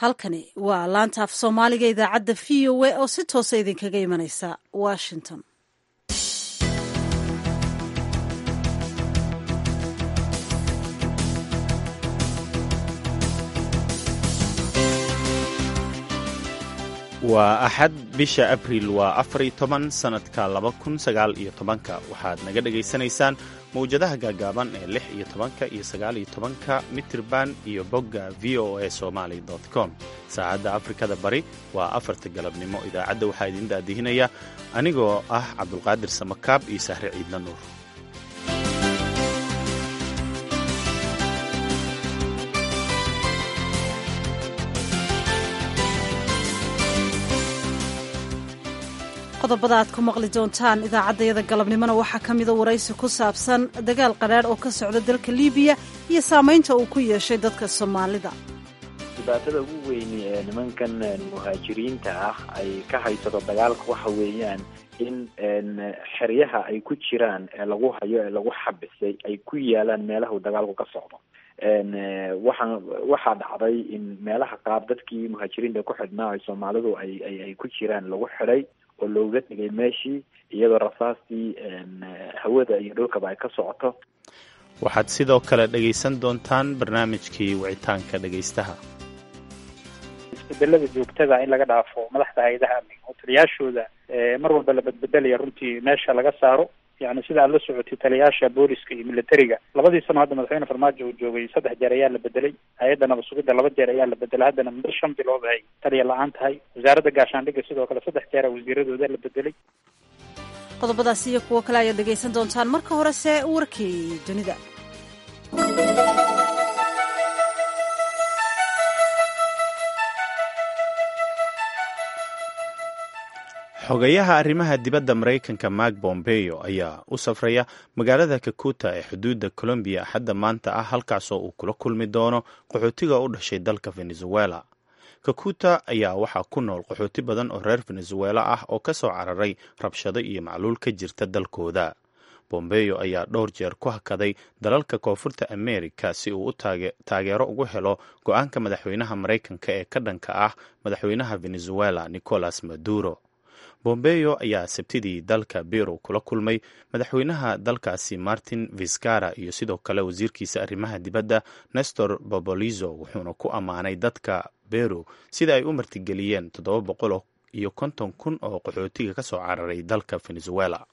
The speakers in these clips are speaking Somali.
halkani waa laanta af soomaaliga idaacadda v o a oo si toosa idinkaga imanaysa washington waa axad bisha abriil waa afar iyo toban sannadka laba kun sagaal iyo tobanka waxaad naga dhagaysanaysaan mawjadaha gaagaaban ee lix iyo tobanka iyo sagaal iyo tobanka mitirban iyo bogga v o a somaly com saacadda afrikada bari waa afarta galabnimo idaacadda waxaa idin daadihinaya anigoo ah cabdulqaadir samakaab iyo sahre ciidla nuur qodobada aad ku maqli doontaan idaacaddayada galabnimona waxaa ka mida waraysi ku saabsan dagaal qadhaadh oo ka socda dalka liibiya iyo saamaynta uu ku yeeshay dadka soomaalida dhibaatada ugu weyni ee nimankan muhaajiriinta ah ay ka haysato dagaalka waxa weeyaan in xeryaha ay ku jiraan ee lagu hayo ee lagu xabisay ay ku yaalaan meelaha uu dagaalku ka socdo waxaa waxaa dhacday in meelaha qaar dadkii muhaajiriinta ku xidhnaa ay soomaalidu ay ay ku jiraan lagu xidhay oo looga tegay meeshii iyadoo rasaastii hawada iyo dhulkaba ay ka socoto waxaad sidoo kale dhegaysan doontaan barnaamijkii wicitaanka dhegaystaha isbedelada joogtada in laga dhaafo madaxda hay-adaha amniga oo taliyaashooda mar walba la badbedelaya runtii meesha laga saaro yani sida aad la socotay taliyaasha booliska iyo militariga labadii sano hadda madaxweyne farmaajo uu joogay saddex jeer ayaa la bedelay hay-adda nabad sugidda laba jeer ayaa la bedelay haddana muddo shan bilood ay taliya la-aan tahay wasaaradda gaashaandhigga sidoo kale saddex jeera wasiiradooda la bedelay qodobadaas iyo kuwo kale ayaad dhegaysan doontaan marka horese warkii dunida xogayaha arrimaha dibadda maraykanka mark bombeo ayaa u safraya magaalada kakuta ee xuduudda colombiya axadda maanta ah halkaasoo uu kula kulmi doono qaxootiga u dhashay dalka venezuela kakuta ayaa waxaa ku nool qaxooti badan oo reer venezuela ah oo ka soo cararay rabshado iyo macluul ka jirta dalkooda bombeyo ayaa dhowr jeer ku hakaday dalalka koonfurta america si uu u taageero ugu helo go-aanka madaxweynaha maraykanka ee ka dhanka ah madaxweynaha venezuela nicolas maduro bombeyo ayaa sabtidii dalka biro kula kulmay madaxweynaha dalkaasi martin viscara iyo sidoo kale wasiirkiisa arrimaha dibadda nestor bobolizo wuxuuna ku ammaanay dadka bero sida ay u martigeliyeen toddoba boqol iyo konton kun oo qaxootiga ka soo cararay dalka venezuela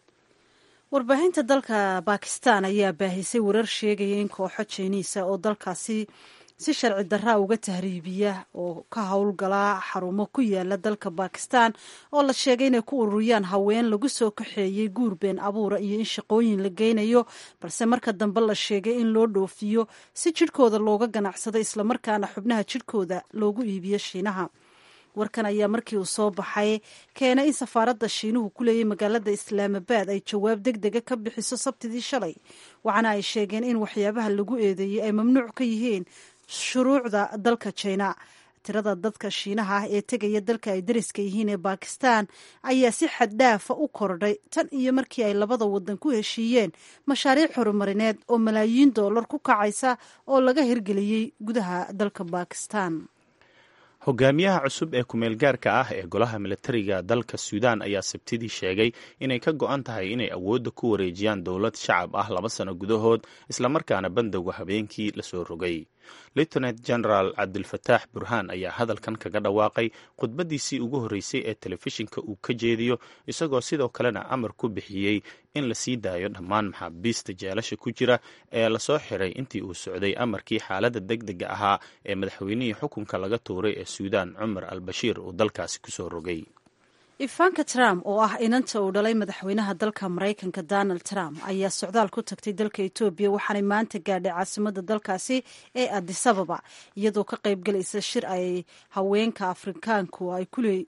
warbaahinta dalka bakistan ayaa baahisay warar sheegaya in kooxo jiniisa oo dalkaasi si sharci daraa uga tahriibiya oo ka howlgala xarumo ku yaala dalka bakistan oo la sheegay inay ku ururiyaan haween lagu soo kaxeeyey guur been abuura iyo in shaqooyin la geynayo balse marka dambe la sheegay in loo dhoofiyo si jidhkooda looga ganacsado islamarkaana xubnaha jidhkooda loogu iibiyo shiinaha warkan ayaa markii uu soo baxay keenay in safaaradda shiinuhu ku leeyay magaalada islaamabad ay jawaab deg dega ka bixiso sabtidii shalay waxaana ay sheegeen in waxyaabaha lagu eedeeyey ay mamnuuc ka yihiin shuruucda dalka jina tirada dadka shiinaha ah ee tegaya dalka ay dariska yihiin ee bakistan ayaa si xaddhaafa u kordhay tan iyo markii ay labada wadan ku heshiiyeen mashaariic horumarineed oo malaayiin dollar ku kacaysa oo laga hirgeliyey gudaha dalka bakistan hogaamiyaha cusub ee kumeel gaarka ah ee golaha militariga dalka suudaan ayaa sabtidii sheegay inay ka go-an tahay inay awoodda ku wareejiyaan dowlad shacab ah laba sano gudahood islamarkaana bandowga habeenkii lasoo rogay lieutenant general cabdilfataax burhaan ayaa hadalkan kaga dhawaaqay khudbadiisii ugu horreysay ee telefishinka uu ka jeediyo isagoo sidoo kalena amar ku bixiyey in la sii daayo dhammaan maxaabiista jeelasha ku jira ee lasoo xiray intii uu socday amarkii xaaladda deg dega ahaa ee madaxweynihii xukunka laga tuuray ee suudaan cumar al bashiir uu dalkaasi kusoo rogay ivanka trump oo ah inanta uu dhalay madaxweynaha dalka maraykanka donald trump ayaa socdaal ku tagtay dalka etoobiya waxaanay maanta gaadhay caasimada dalkaasi ee adisababa iyadoo ka qaybgalaysa shir ay haweenka afrikaanku ay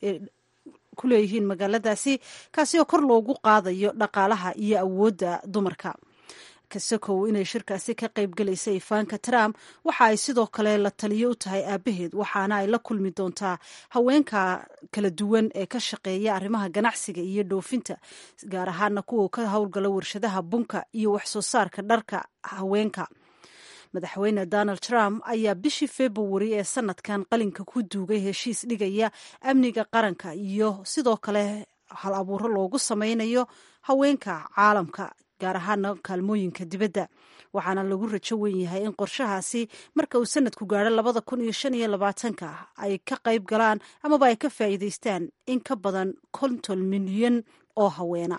ku leeyihiin magaaladaasi kaasi oo kor loogu qaadayo dhaqaalaha iyo awoodda dumarka kasakow inay shirkaasi ka qayb galaysay ifaanka trump waxa ay sidoo kale la taliyo u tahay aabaheed waxaana ay la kulmi doontaa haweenka kala duwan ee ka shaqeeya arrimaha ganacsiga iyo dhoofinta gaar ahaana kuwa ka howlgala warshadaha bunka iyo waxsoo saarka dharka haweenka madaxweyne donald trump ayaa bishii februari ee sanadkan qalinka ku duugay heshiis dhigaya amniga qaranka iyo sidoo kale hal abuuro loogu sameynayo haweenka caalamka gaar ahaana kaalmooyinka dibadda waxaana lagu rajo wen yahay in qorshahaasi marka uu sanadku gaadho labada kun iyo shan iyo labaatanka ay ka qayb galaan amaba ay ka faa'iidaystaan in ka badan konton milyan oo haweena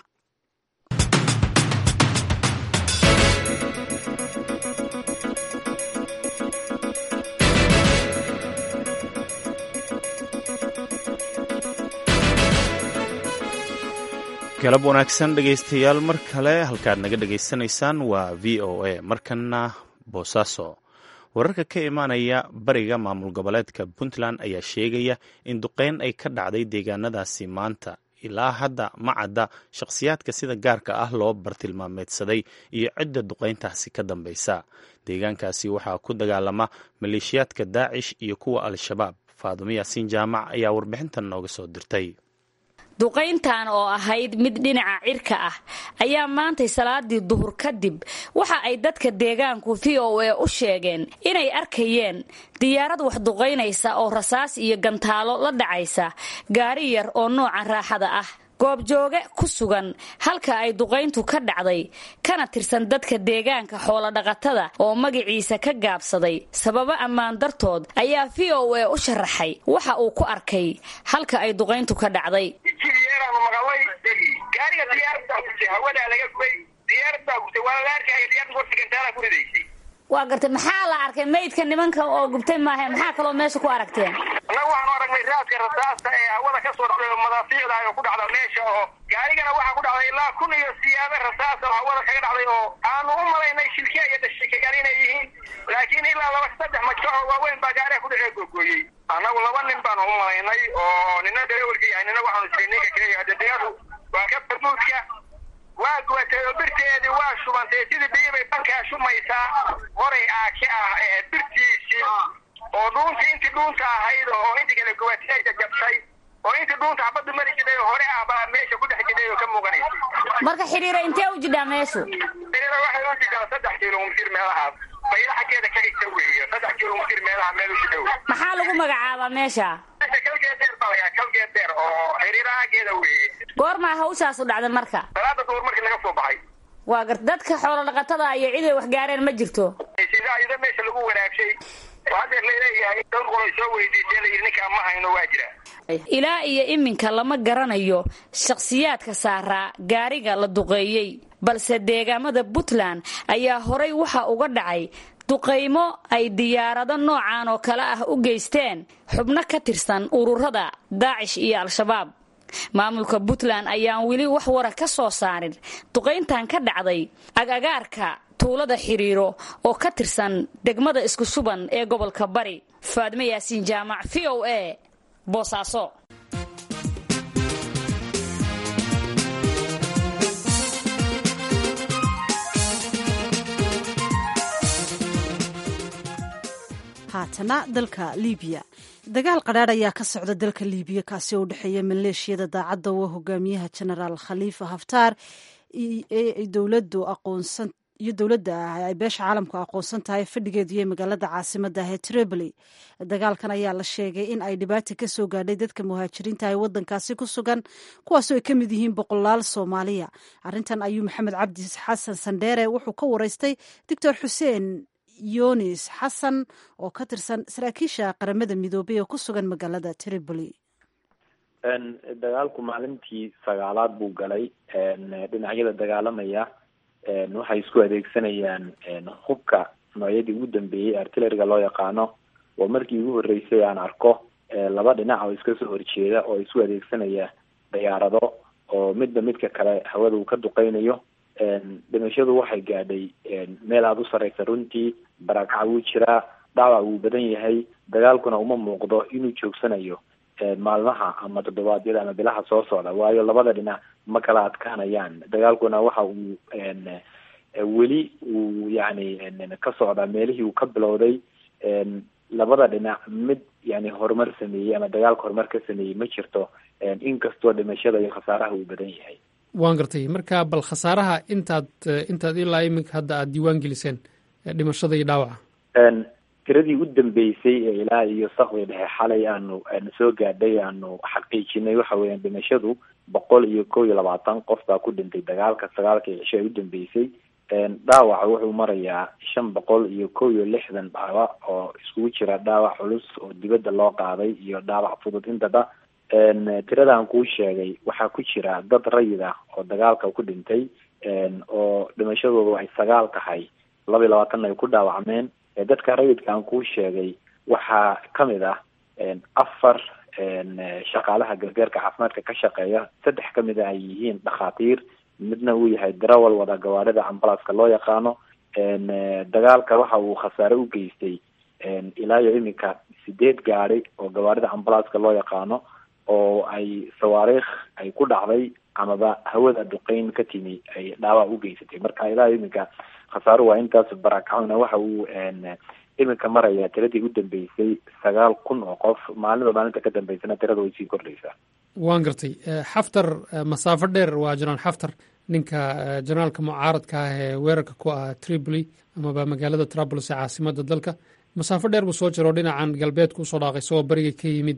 galab wanaagsan dhegaystayaal mar kale halkaad naga dhegaysanaysaan waa v o a markana boosaaso wararka ka imaanaya bariga maamul goboleedka puntland ayaa sheegaya in duqeyn ay ka dhacday deegaanadaasi maanta ilaa hadda ma cadda shakhsiyaadka sida gaarka ah loo bartilmaameedsaday iyo cidda duqeyntaasi ka dambaysa deegaankaasi waxaa ku dagaalama maleeshiyaadka daacish iyo kuwa al-shabaab faadumo yaasiin jaamac ayaa warbixintan nooga soo dirtay duqayntan oo ahayd mid dhinaca cirka ah ayaa maantay salaadii duhur kadib waxa ay dadka deegaanku v o a u sheegeen inay arkayeen diyaarad wax duqaynaysa oo rasaas iyo gantaalo la dhacaysa gaari yar oo nooca raaxada ah goobjooge ku sugan halka ay duqayntu ka dhacday kana tirsan dadka deegaanka xoolodhaqatada oo magaciisa ka gaabsaday sababo ammaan dartood ayaa v o a u sharaxay waxa uu ku arkay halka ay duqayntu ka dhacday jiyeeraanu maqalay gaariga diyaarada gutay hawadaa laga gubay diyaaradaa gutay waa la arkaya diyaarada horta gantaala ku ridaysay waa gartay maxaa la arkay maydka nimanka oo gubtay maahe maxaa kaloo meesha ku aragteen annaga waxaanu aragnay raaska rasaasta ee hawada ka soo dhacday oo madaafiicda oo ku dhacda meesha oo gaarigana waxaa ku dhacday ilaa kun iyo siyaabo rasaas oo hawada kaga dhacday oo aanu u malaynay shilkiya iyo dashikagal inay yihiin laakiin ilaa laba saddex majo oo waaweyn baa gaariga ku dhacee googooyey annagu laba nin baanu u malaynay oo nina darawalka yahay nina waxaanu jiray ninka kaleeya hadadiyadu waa ka barmuudka waa gubatay oo birteedii waa shubantay sidii biyi bay bankaa shumaysaa horay aake ah ee birtiisii oo dhuuntii intii dhuunta ahayd oo intii kale gubatay jajabtay oo intii dhuunta xabaddu mari jiday oo hore ah baa meesha ku dhex jiday oo ka muuqanaysa marka xidhiira intee u jidhaa meeshu xidhiira waxay u jidhaa saddex kilomitir meelahaas bayla xaggeeda ka xigta weeye saddex kilomitir meelaha meel u jidhow maxaa lagu magacaabaa meesha meesha kalgeed dheer baa lagaa kalgeed dheer oo xidhiira xaggeeda weeye goormaa hawshaasu dhacday marka salaada duhur markii laga soo baxay waa gar dadka xoolo dhaqatada iyo cid ay wax gaareen ma jirto sida ida meesha lagu wanaagshay oo haddeer laleeyahay dhowr qolay soo weydiisay la yidhi ninkaa ma hayno waa jira ilaa iyo iminka lama garanayo shakhsiyaadka saaraa gaariga la duqeeyey balse deegaamada puntland ayaa horay waxa uga dhacay duqaymo ay diyaarado noocan oo kale ah u geysteen xubno ka tirsan ururada daacish iyo al-shabaab maamulka puntland ayaan weli wax wara ka soo saarin duqayntan ka dhacday agagaarka tuulada xiriiro oo ka tirsan degmada isku suban ee gobolka bari faadme yaasiin jaamac v o a boosaaso haatana dalka libiya dagaal qadhaadh ayaa ka socda dalka libiya kaasi oo u dhexeeya maleeshiyada daacadda oo hogaamiyaha genaraal khaliifa haftaar dowladu aqoonsan iyo dowladda ah ay beesha caalamku aqoonsan tahay fadhigeedu iyo magaalada caasimada ah ee tripoli dagaalkan ayaa la sheegay in ay dhibaata ka soo gaadhay dadka muhaajiriinta ee wadankaasi ku sugan kuwaasoo ay ka mid yihiin boqolaal soomaaliya arrintan ayuu maxamed cabdi xasan sandheere wuxuu ka wareystay doctor xuseen yunis xasan oo ka tirsan saraakiisha qaramada midoobay oo ku sugan magaalada tripoli dagaalku maalintii sagaalaad buu galay dhinacyada dagaalamaya waxay isku adeegsanayaan hubka noocyadii ugu dambeeyey artilleriga loo yaqaano oo markii ugu horreysay aan arko laba dhinac oo iska soo horjeeda oo isu adeegsanaya diyaarado oo midba midka kale hawada uu ka duqeynayo dhimashadu waxay gaadhay meel aada u sarreysa runtii barakaca wuu jiraa dhaawac wuu badan yahay dagaalkuna uma muuqdo inuu joogsanayo maalmaha ama toddobaadyada ama bilaha soo socda waayo labada dhinac ma kala adkaanayaan dagaalkuna waxa uu weli uu yani ka socdaa meelihii uu ka bilowday labada dhinac mid yani horumar sameeyey ama dagaalka horumar ka sameeyey ma jirto inkastoo dhimashada iyo khasaaraha uu badan yahay waan gartay marka bal khasaaraha intaad intaad ilaa iminka hadda aada diiwaan geliseen dhimashada iyo dhaawaca tiradii u dambeysay ee ilaa iyo sakdi dhexe xalay aanu aanu soo gaadhay aanu xaqiijinay waxa weeyaan dhimashadu boqol iyo kow iyo labaatan qof baa ku dhintay dagaalka sagaalkii cisho ay u dambeysay dhaawaca wuxuu marayaa shan boqol iyo kow iyo lixdan dhaawac oo iskugu jira dhaawac culus oo dibadda loo qaaday iyo dhaawac fudud intaba tiradaan kuu sheegay waxaa ku jira dad rayid ah oo dagaalka ku dhintay oo dhimashadoodu ay sagaal tahay laba iyo labaatanna ay ku dhaawacmeen dadka rayidka aan kuu sheegay waxaa kamid ah afar shaqaalaha gargaarka caafimaadka ka shaqeeya saddex kamid a ay yihiin dhakhaatiir midna uu yahay darawal wada gawaarida ambalaska loo yaqaano dagaalka waxa uu khasaare u geystay ilaa iyo iminka sideed gaadi oo gawaarida ambalaska loo yaqaano oo ay sawaariikh ay ku dhacday amaba hawada duqeyn ka timi ay dhaawac u geysatay marka ilaa iyo iminka khasaaro waa intaas barakacona waxa uu iminka maraya tiradii u dambeysay sagaal kun oo qof maalinba maalinta ka dambeysana tirada way sii kordhaysaa waan gartay xaftar masaafo dheer waa jenaraal xaftar ninka jenaraalka mucaaradka ah ee weerarka ku ah tripoli amaba magaalada trabolis ee caasimada dalka masaafo dheer buu soo jiro dhinacan galbeedku usoo dhaaqay isagoo bariga ka yimid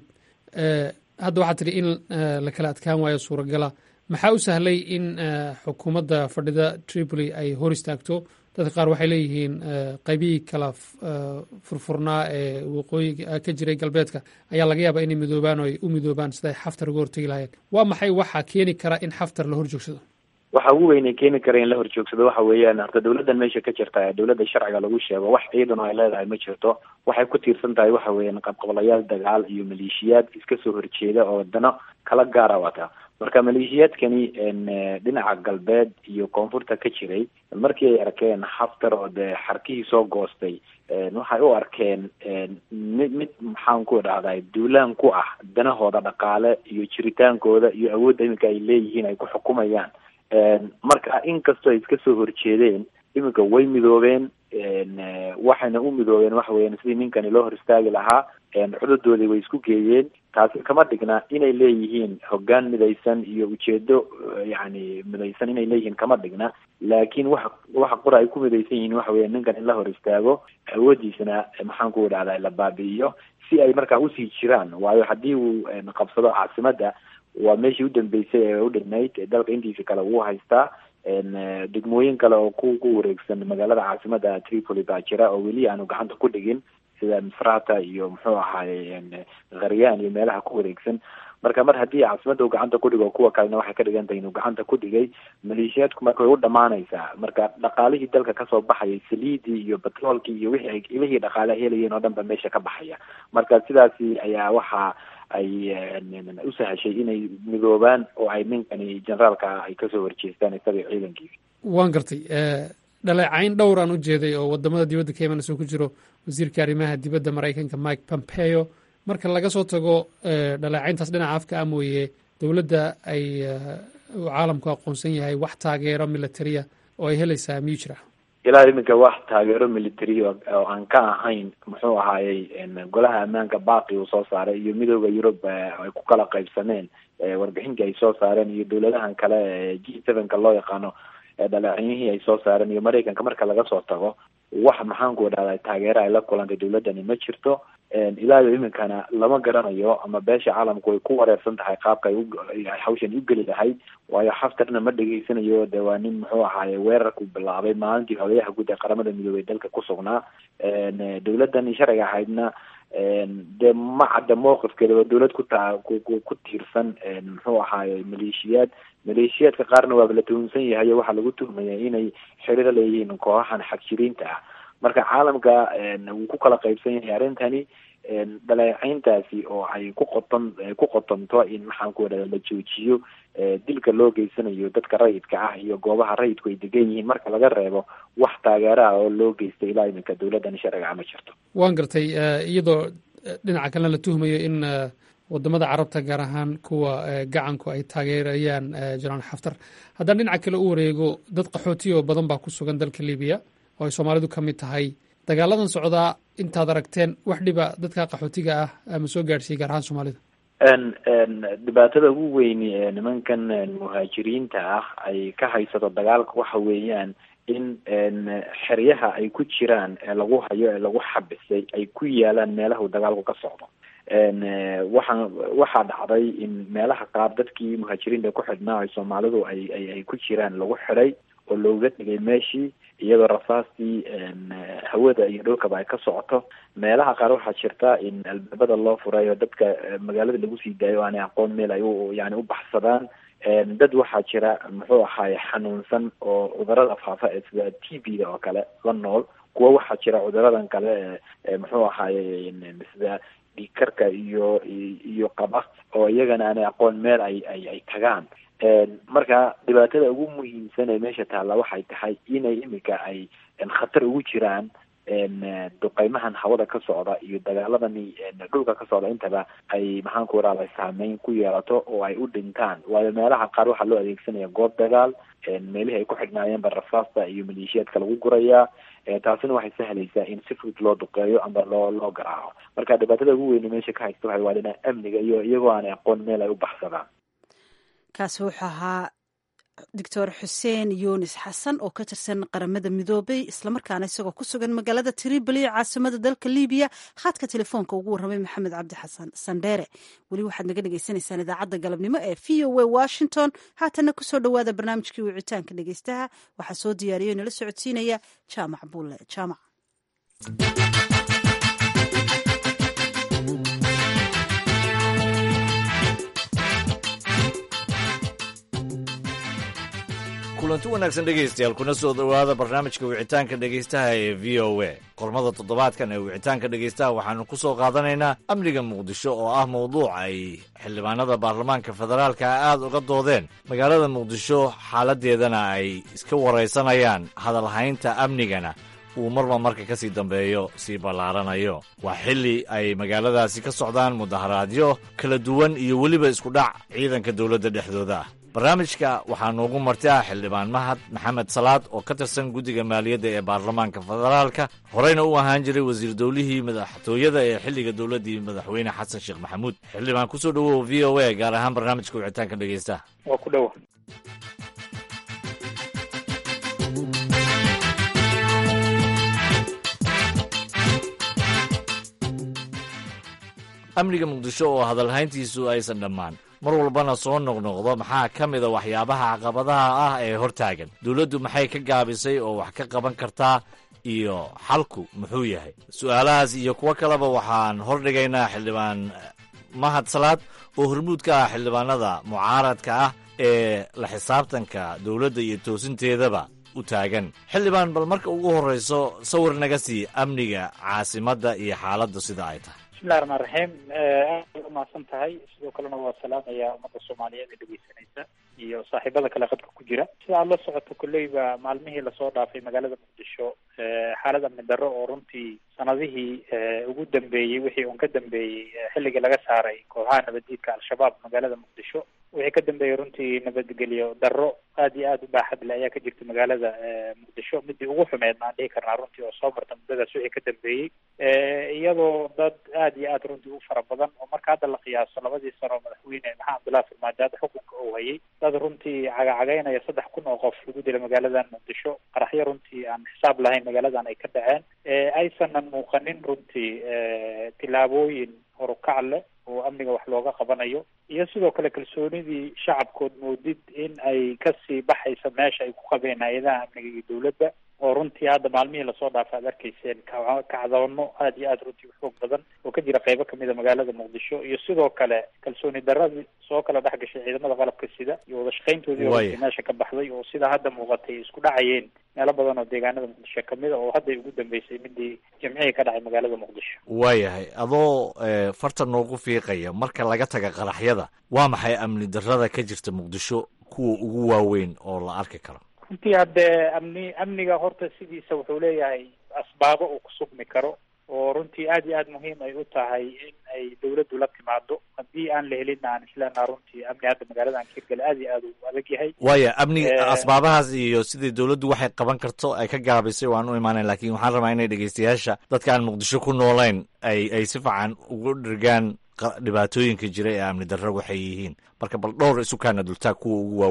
hadda waxaa tidhi in la kala adkaan waayo suuragala maxaa u sahlay in xukuumadda fadhida tripoli ay hor istaagto dadka qaar waxay leeyihiin qaybihii kala furfurnaa ee waqooyiga ka jiray galbeedka ayaa laga yaabaa inay midoobaan oo ay u midoobaan siday xaftar uga hortegi lahayeen waa maxay waxaa keeni kara in xaftar la hor joogsado waxa ugu weyn ee keeni kara in la horjoogsado waxa weeyaan horta dawladdan meesha ka jirta ee dawladda sharciga lagu sheego wax ciidan oo ay leedahay ma jirto waxay ku tiirsan tahay waxa weeyaan qabqablayaal dagaal iyo maleeshiyaad iska soo horjeeda oo dano kala gaara wata marka maleeshiyaadkani dhinaca galbeed iyo koonfurta ka jiray markii ay arkeen xaftar oo dee xarkihii soo goostay waxay u arkeen mid mid maxaan ku dhahday duulaan ku ah danahooda dhaqaale iyo jiritaankooda iyo awoodda iminka ay leeyihiin ay ku xukumayaan marka inkastoo ay iska soo horjeedeen iminka way midoobeen waxayna u midoobeen waxa weeyaan sidii ninkani loo hor istaagi lahaa cududoodii way isku geeyeen taasi kama dhigna inay leeyihiin hoggaan midaysan iyo ujeedo yacni midaysan inay leeyihiin kama dhigna laakiin waxa waxa qura ay ku midaysan yihiin waxa weya ninkan in la hor istaago awoodiisana maxaan ku dhahdaa la baabi'iyo si ay markaa usii jiraan waayo haddii uu qabsado caasimadda waa meeshii u dambeysay ee u dhignayd dalka intiisa kale wuu haystaa degmooyin kale oo ku ku wareegsan magaalada caasimada tripoli baa jira oo weli aanu gacanta ku dhigin sida misrata iyo muxuu ahaaye kharyaan iyo meelaha ku wareegsan marka mar haddii caasimada uu gacanta ku dhigo kuwa kalena waxay ka dhigan tahay inuu gacanta ku dhigay maleeshiyaadku marka way u dhamaanaysaa marka dhaqaalihii dalka kasoo baxayay saliidii iyo batroolkii iyo wixii ay ilihii dhaqaale helayeen oo dhan ba meesha ka baxaya marka sidaasi ayaa waxa ay u sahashay inay midoobaan oo ay ninkani generaalka ay kasoo horjeestaan isaga ciidankiisa waan gartay dhaleecayn dhowraan u jeeday oo wadamada dibadda ka imanayso ku jiro wasiirka arrimaha dibadda maraykanka mike pompeo marka laga soo tago dhaleecayntaas dhinaca afka ah mooye dowladda ay caalamku aqoonsan yahay wax taageero militaria oo ay helaysaa miyuu jira ilaa iminka wax taageero military oo aan ka ahayn muxuu ahaayey golaha ammaanka baaqi uu soo saaray iyo midooda yurub ay ku kala qaybsameen warbixintii ay soo saareen iyo dowladahan kale ee g sevenka loo yaqaano dhaleecenyihii ay soo saareen iyo maraykanka marka laga soo tago wax maxaanku dhahday taageero ay la kulantay dowladdani ma jirto ilaa iyo iminkana lama garanayo ama beesha caalamku way ku wareersan tahay qaabka ay hawshan u geli lahayd waayo xaftarna ma dhegeysanayo de waa nin muxuu ahaaye weerarku bilaabay maalintii hogayaha guud ee qaramada midoobey dalka ku sugnaa dowladdan sharciga ahaydna dee ma cadda mowqifkeeda waa dowlad ku taa ku tiirsan muxuu ahaaye maleeshiyaad maleeshiyaadka qaarna waaba la tuhunsan yahay o waxaa lagu tuhmaya inay xiriir leeyihiin kooxahan xagjiriinta ah marka caalamka wuu ku kala qaybsan yahay arrintani dhaleecayntaasi oo ay ku qoton ku qotonto in maxaan ku wadhahda la joojiyo dilka loo geysanayo dadka rayidka ah iyo goobaha rayidku ay degan yihiin marka laga reebo wax taageero ah oo loo geystay ilaa iminka dowladdan sharciga ma jirto waan gartay iyadoo dhinaca kalena la tuhmayo in wadamada carabta gaar ahaan kuwa gacanku ay taageerayaan jenaraal xaftar haddaan dhinaca kale u wareego dad qaxootiya oo badan baa ku sugan dalka libiya oo ay soomaalidu ka mid tahay dagaaladan socdaa intaad aragteen wax dhiba dadka qaxootiga ah ama soo gaadhsiiyey gaar ahaan soomaalida dhibaatada ugu weyni ee nimankan muhaajiriinta ah ay ka haysato dagaalka waxa weeyaan in xeryaha ay ku jiraan ee lagu hayo ee lagu xabisay ay ku yaalaan meelaha uu dagaalku ka socdo waxaa waxaa dhacday in meelaha qaar dadkii muhaajiriinta ku xidhnaa ay soomaalidu ay ay ay ku jiraan lagu xidhay oo looga dhigay meeshii iyadoo rasaastii hawada iyo dhulkaba ay ka socoto meelaha qaar waxaa jirta in albaabada loo furay oo dadka magaalada lagu sii daayo aanay aqoon meel ay u yani u baxsadaan dad waxaa jira muxuu ahaaye xanuunsan oo cudurada faafa ee sida t b da oo kale la nool kuwa waxaa jira cuduradan kale ee muxuu ahaaye sida dhiigkarka iyo iyo qaba oo iyagana aanay aqoon meel ay ay ay tagaan marka dhibaatada ugu muhiimsan ee meesha taalla waxay tahay inay imika ay khatar ugu jiraan duqeymahan hawada ka socda iyo dagaaladani dhulka ka socda intaba ay maxaan ku waraada saameyn ku yeelato oo ay u dhintaan waayo meelaha qaar waxaa loo adeegsanaya goob dagaal meelihii ay ku xidhnaayeenba rasaasta iyo maleeshiyaadka lagu gurayaa taasina waxay sahlaysaa in si fudud loo duqeeyo ama loo loo garaaco marka dhibaatada ugu weyne meesha ka haysta waxay waa dhinaca amniga iyo iyagoo aanay aqoon meel ay u baxsadaan kaasi wuxuu ahaa doctor xuseen yunis xasan oo ka tirsan qaramada midoobay islamarkaana isagoo ku sugan magaalada tripoli caasimada dalka libiya khadka telefoonka ugu warramay maxamed cabdi xasan sandheere weli waxaad naga dhegaysanaysaan idaacadda galabnimo ee v o a washington haatanna kusoo dhowaada barnaamijkii wicitaanka dhegeystaha waxaa soo diyaariyo nala socodsiinaya jaamac buulle jaamac kulanti wanaagsan dhegaystayaal kuna soo dhowaada barnaamijka wicitaanka dhegaystaha ee v o a qormada toddobaadkan ee wicitaanka dhegaystaha waxaanu ku soo qaadanaynaa amniga muqdisho oo ah mawduuc ay xildhibaanada baarlamaanka federaalka aad uga doodeen magaalada muqdisho xaaladeedana ay iska waraysanayaan hadalhaynta amnigana uu marba marka ka sii dambeeyo sii ballaaranayo waa xilli ay magaaladaasi ka socdaan mudaharaadyo kala duwan iyo weliba iskudhac ciidanka dowladda dhexdooda ah barnaamijka waxaa noogu marti ah xildhibaan mahad maxamed salaad oo ka tirsan guddiga maaliyadda ee baarlamaanka federaalka horeyna u ahaan jiray wasiir dowlihii madaxtooyada ee xilliga dowladdii madaxweyne xasan sheekh maxamuud xildhibaan kusoo dhowow v o a gaar ahaan barnaamijka wicitaanka dhegeystaha waa ku dhowa amniga muqdisho oo hadalhayntiisu aysan dhammaan mar walbana soo noqnoqdo maxaa ka mida waxyaabaha caqabadaha ah ee hortaagan dowladdu maxay ka gaabisay oo wax ka qaban kartaa iyo xalku muxuu yahay su'aalahaas iyo kuwo kaleba waxaan hordhigaynaa xildhibaan mahad salaad oo hormuud ka ah xildhibaanada mucaaradka ah ee la xisaabtanka dowladda iyo toosinteedaba u taagan xildhibaan bal marka ugu horrayso sawir naga sii amniga caasimadda iyo xaaladdu sida ay tahay bismillahi raxmaan raxiim aad bay umahadsan tahay sidoo kalena waa salaamaya ummadda soomaaliyeed ee dhegeysanaysa iyo saaxiibada kale qadka ku jira sida aad la socoto kolleyba maalmihii lasoo dhaafay magaalada muqdisho xaalad amni darro oo runtii sanadihii ugu dambeeyey wixii uun ka dambeeyey xilligii laga saaray kooxaha nabaddiidka al-shabaab magaalada muqdisho wixii ka dambeeyey runtii nabadgelyo darro aad iyo aad u baaxad le ayaa ka jirta magaalada muqdisho midii ugu xumeed maan dhihi karnaa runtii oo soo marta muddadaas wixii ka dambeeyey iyadoo dad aad iyo aad runtii u fara badan oo marka hadda la qiyaaso labadii sano madaxweyne maxamed cabdullahi farmaajo hadda xukunka uu hayay dad runtii cagacagaynaya saddex kun oo qof lagu dila magaaladan muqdisho qaraxyo runtii aan xisaab lahayn magaaladan ay ka dhaceen aysanan muuqanin runtii tilaabooyin horukac leh oo amniga wax looga qabanayo iyo sidoo kale kalsoonidii shacabkood moodid in ay kasii baxaysa meesha ay ku qabeen hay-adaha amniga iyo dowladda oo runtii hadda maalmihii lasoo dhaafa aad arkayseen ka kacdoono aad iyo aad runtii u xoog badan oo ka jira qeybo kamid a magaalada muqdisho iyo sidoo kale kalsooni daradii soo kala dhex gashay ciidamada qalabka sida iyo wada shaqayntoodii oo runtii meesha ka baxday oo sida hadda muuqatay isku dhacayeen meelo badan oo deegaanada muqdisho kamid a oo hadday ugu dambeysay midii jimcihii ka dhacay magaalada muqdisho waayahay adoo farta noogu fiiqaya marka laga taga qaraxyada waa maxay amni darrada ka jirta muqdisho kuwa ugu waaweyn oo la arki karo runtii haddee amni amniga horta sidiisa wuxuu leeyahay asbaabo uu ku sugmi karo oo runtii aad iyo aad muhiim ay u tahay in ay dawladdu la timaado haddii aan la helina aan isleenaha runtii amni hadda magaaladan kirgale aad iyo aad u adag yahay waaya amni asbaabahaas iyo sidii dawladdu waxay qaban karto ay ka gaabisay waan u imaanayn lakin waxaan rabaa inay dhegeystayaasha dadka aan muqdisho ku noolayn ay ay si fiican ugu dhirgaan dhibaatooyinka jira ee amni darro waxay yihiin marka bal dhowr isukaana dultaag kuwa ugu waaweyn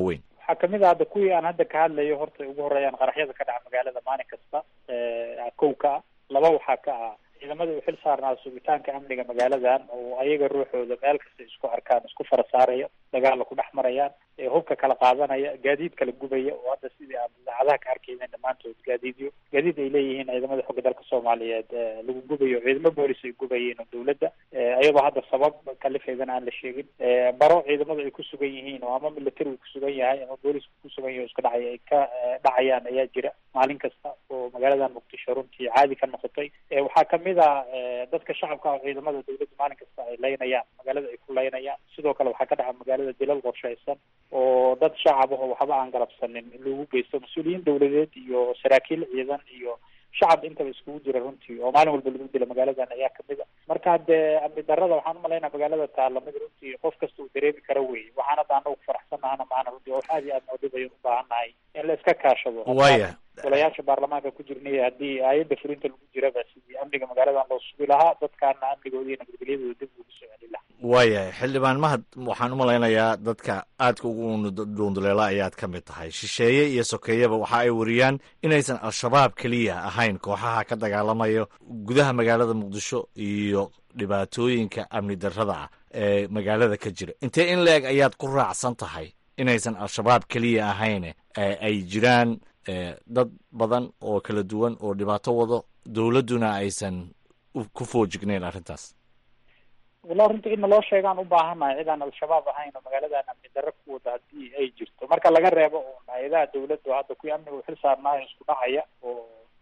waxaa kamid ah hadda kuwii aan hadda ka hadlayo horta ugu horeeyaan qaraxyada ka dhaca magaalada maalin kasta kow ka ah laba waxaa ka ah ciidamada u xil saarnaa sugitaanka amniga magaaladan oo ayaga ruuxooda meel kasta isku arkaan isku fara saaraya dagaalla ku dhex marayaan hubka kala qaadanaya gaadiid kala gubaya oo hadda sidii aan idaacadaha ka arkayna dhammaantood gaadiidyo gaadiid ay leeyihiin ciidamada xooga dalka soomaaliyeed lagu gubayo ciidamo boolis ay gubayeen oo dawladda iyadoo hadda sabab kalifeedana aan la sheegin baro ciidamada ay ku sugan yihiin oo ama military uu kusugan yahay ama boolisku kusugan yahay o iska dhacay ay ka dhacayaan ayaa jira maalin kasta oo magaaladan muqdisho runtii caadi ka noqotay waxaa kamid a dadka shacabka oo ciidamada dawladda maalin kasta ay laynayaan magaalada ay ku laynayaan sidoo kale waxaa ka dhaca magaalada dilal qorshaysan oo dad shacab ah oo waxba aan galabsanin lagu geysto mas-uuliyiin dawladeed iyo saraakiil ciidan iyo shacab intaba iskugu jira runtii oo maalin walba lagu dila magaaladan ayaa kamid a marka dee amni darada waxaan umalaynaa magaalada taalla mid runtii qof kasta uu dareemi karo wey waxaan hadda anagu faraxsanahana maana runtii wax aad iyo aad noodhibayo u baahan nahay in la iska kaashado waya golayaasha baarlamaanka ku jirnay haddii aayadda fulinta lagu jiraba sidii amniga magaaladan loo sugi lahaa dadkaana amnigooda iyo nabadgelyadooda dib ugu soo celi lahaa waayahay xildhibaan mahad waxaan u malaynayaa dadka aadka ugu dhuunduleela ayaad ka mid tahay shisheeye iyo sokeeyaba waxa ay wariyaan inaysan al-shabaab keliya ahayn kooxaha ka dagaalamayo gudaha magaalada muqdisho iyo dhibaatooyinka amni darrada ah ee magaalada ka jira intee in la-eg ayaad ku raacsan tahay inaysan al-shabaab keliya ahayn ay jiraan dad badan oo kala duwan oo dhibaato wado dowladduna aysan ku foojignayn arrintaas wala runtii in naloo sheegaan u baahannahay cid aan al-shabaab ahayn oo magaaladan amni darro ku wada haddii ay jirto marka laga reebo un hay-adaha dawladdu hadda kuwii amniga uxil saarnaayo isku dhacaya oo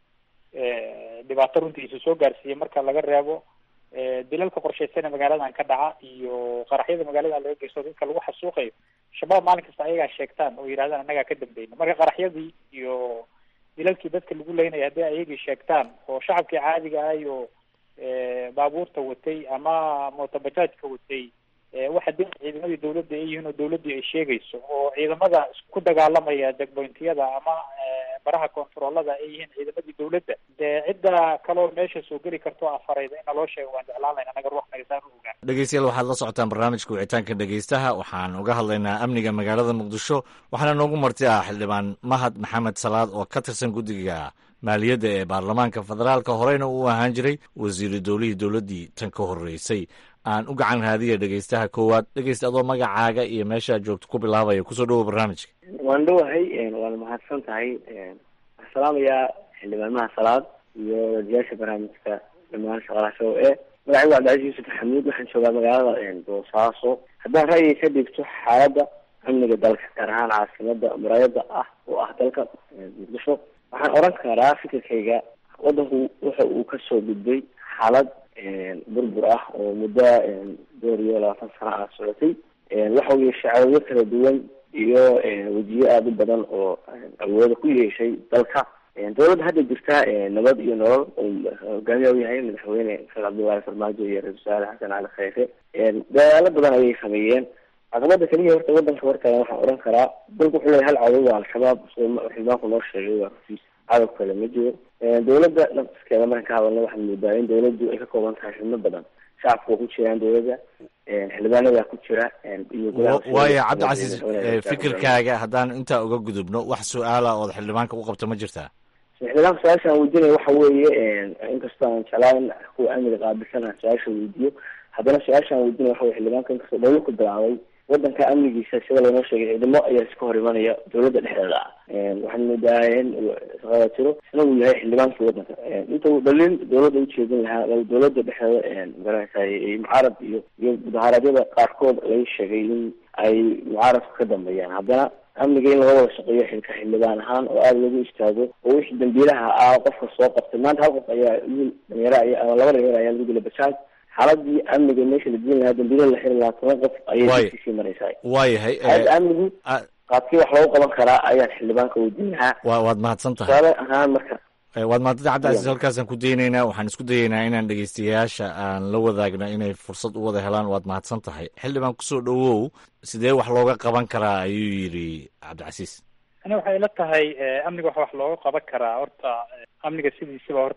dhibaato runtii isu soo gaarsiiyay marka laga reebo dilalka qorshaysan ee magaaladan ka dhaca iyo qaraxyada magaalada laga geysto dadka lagu xasuuqayo shabaab maalin kasta ayagaa sheegtaan oo yidhahdaan annagaa ka dambeyna marka qaraxyadii iyo dilalkii dadka lagu leynaya haddii ayagii sheegtaan oo shacabkii caadiga ah iyo baabuurta watay ama mootobajaajka watay waxa dib ciidamadii dawladda ay yihiin oo dawladdii ay sheegayso oo ciidamada ku dagaalamaya degboyntiyada ama baraha kontaroolada ay yihiin ciidamadii dawladda dee cidda kaloo meesha soo geli karto afarayda in naloo sheego waan jeclaan layna anaga ruux nagasaan u ogaan dhegeystayaal waxaad la socotaan barnaamijka wicitaanka dhegeystaha waxaan uga hadlaynaa amniga magaalada muqdisho waxaana noogu marti ah xildhibaan mahad maxamed salaad oo ka tirsan guddiga maaliyadda ee baarlamaanka federaalka horeyna uu ahaan jiray wasiiru dowlihii dowladdii tan ka horreysay aan u gacan raadiya dhegeystaha koowaad dhegeysta adoo magacaaga iyo meeshaad joogto ku bilaabaya kusoo dhawow barnaamijka waan dhowahay waana mahadsan tahay waxaan salaamayaa xildhibaanmaha salaad iyo wadayaasha barnaamijka dhamaan shaqalaha show e magacaygu cabdicasiis yuusuf xamuud waxaan joogaa magaalada boosaaso haddaan ra'yiga ka dhigto xaaladda amniga dalka gaar ahaan caasimada muraayada ah oo ah dalka muqdisho waxaan oran karaa fikirkayga wadanku waxa uu kasoo gudbay xaalad burbur ah oo muddo door iyo labaatan sano ah socotay waxa uu yeeshay cawado kala duwan iyo wejiyo aada u badan oo awooda ku yeeshay dalka dawladda hadda jirta nabad iyo nolol hogaamiya u yahay madaxweyne sheekh cabdullaahi farmaajo iyo ra-isul wasaare xasan cali khayre dadaalo badan ayay sameeyeen caqabada keliya horta wadanka hortaagan waxaan oran karaa dalku wuxuu leeyahay hal cadow waa al-shabaab xildhibaanku noo sheegay waa rasiis cadow kale ma jiro dawladda nafskeeda markan ka hadalna waxaad moodaa in dawladdu ay ka kooban tahay xubno badan shacabka waa ku jiraan dawladda xildhibaanadaa ku jira iyo waayo cabdicasiis fikirkaaga haddaan intaa uga gudubno wax su-aala ood xildhibaanka u qabto ma jirtaa xildhibaanka su-aasha aan weydiinaya waxa weeye inkastoo aan jeclaan kuwa amniga qaabilsan aan su-aasha weydiiyo haddana su-aasha aan weydiinaya waxa weye xildhibaanka inkastoo dhawlo ku bilaabay wadanka amnigiisa sida laynoo sheegay ciidamo ayaa iska hor imanaya dawladda dhexdeeda ah waxaan moodaa in shaqada jiro isna uu yahay xildhibaankii wadanka inta uu dhalin dawladda ujeedin lahaa dawladda dhexdeeda magaranaysa mucaarad iyo iyo mudaharaadyada qaarkood laga sheegay in ay mucaaradku ka dambeeyaan haddana amniga in laga wada shaqeeyo xilka xildhibaan ahaan oo aada lagu istaago oo wixii dambiilaha ah qofka soo qabtay maanta hal qof ayaa wiil dhalinyaro aya ama laba dhalinyaro ayaa lagu dilay bajaaj xaaladii amniga meesha la diin lahaa dambiilo la xiri lahaa toban qof ayay sii maraysaa waayahay xaaladda amnigu qaadkii wax loogu qaban karaa ayaan xildhibaanka weydiin lahaa wa waad mahadsan tahay tusaale ahaan marka waad mahadsan tahay cabdicasiis halkaasaan ku daynaynaa waxaan isku dayaynaa inaan dhegeystayaasha aan la wadaagno inay fursad u wada helaan waad mahadsan tahay xildhibaan kusoo dhowow sidee wax looga qaban karaa ayuu yidhi cabdicasiis ani waxay ila tahay amniga wax wax looga qaban karaa horta amniga sidiisaba horta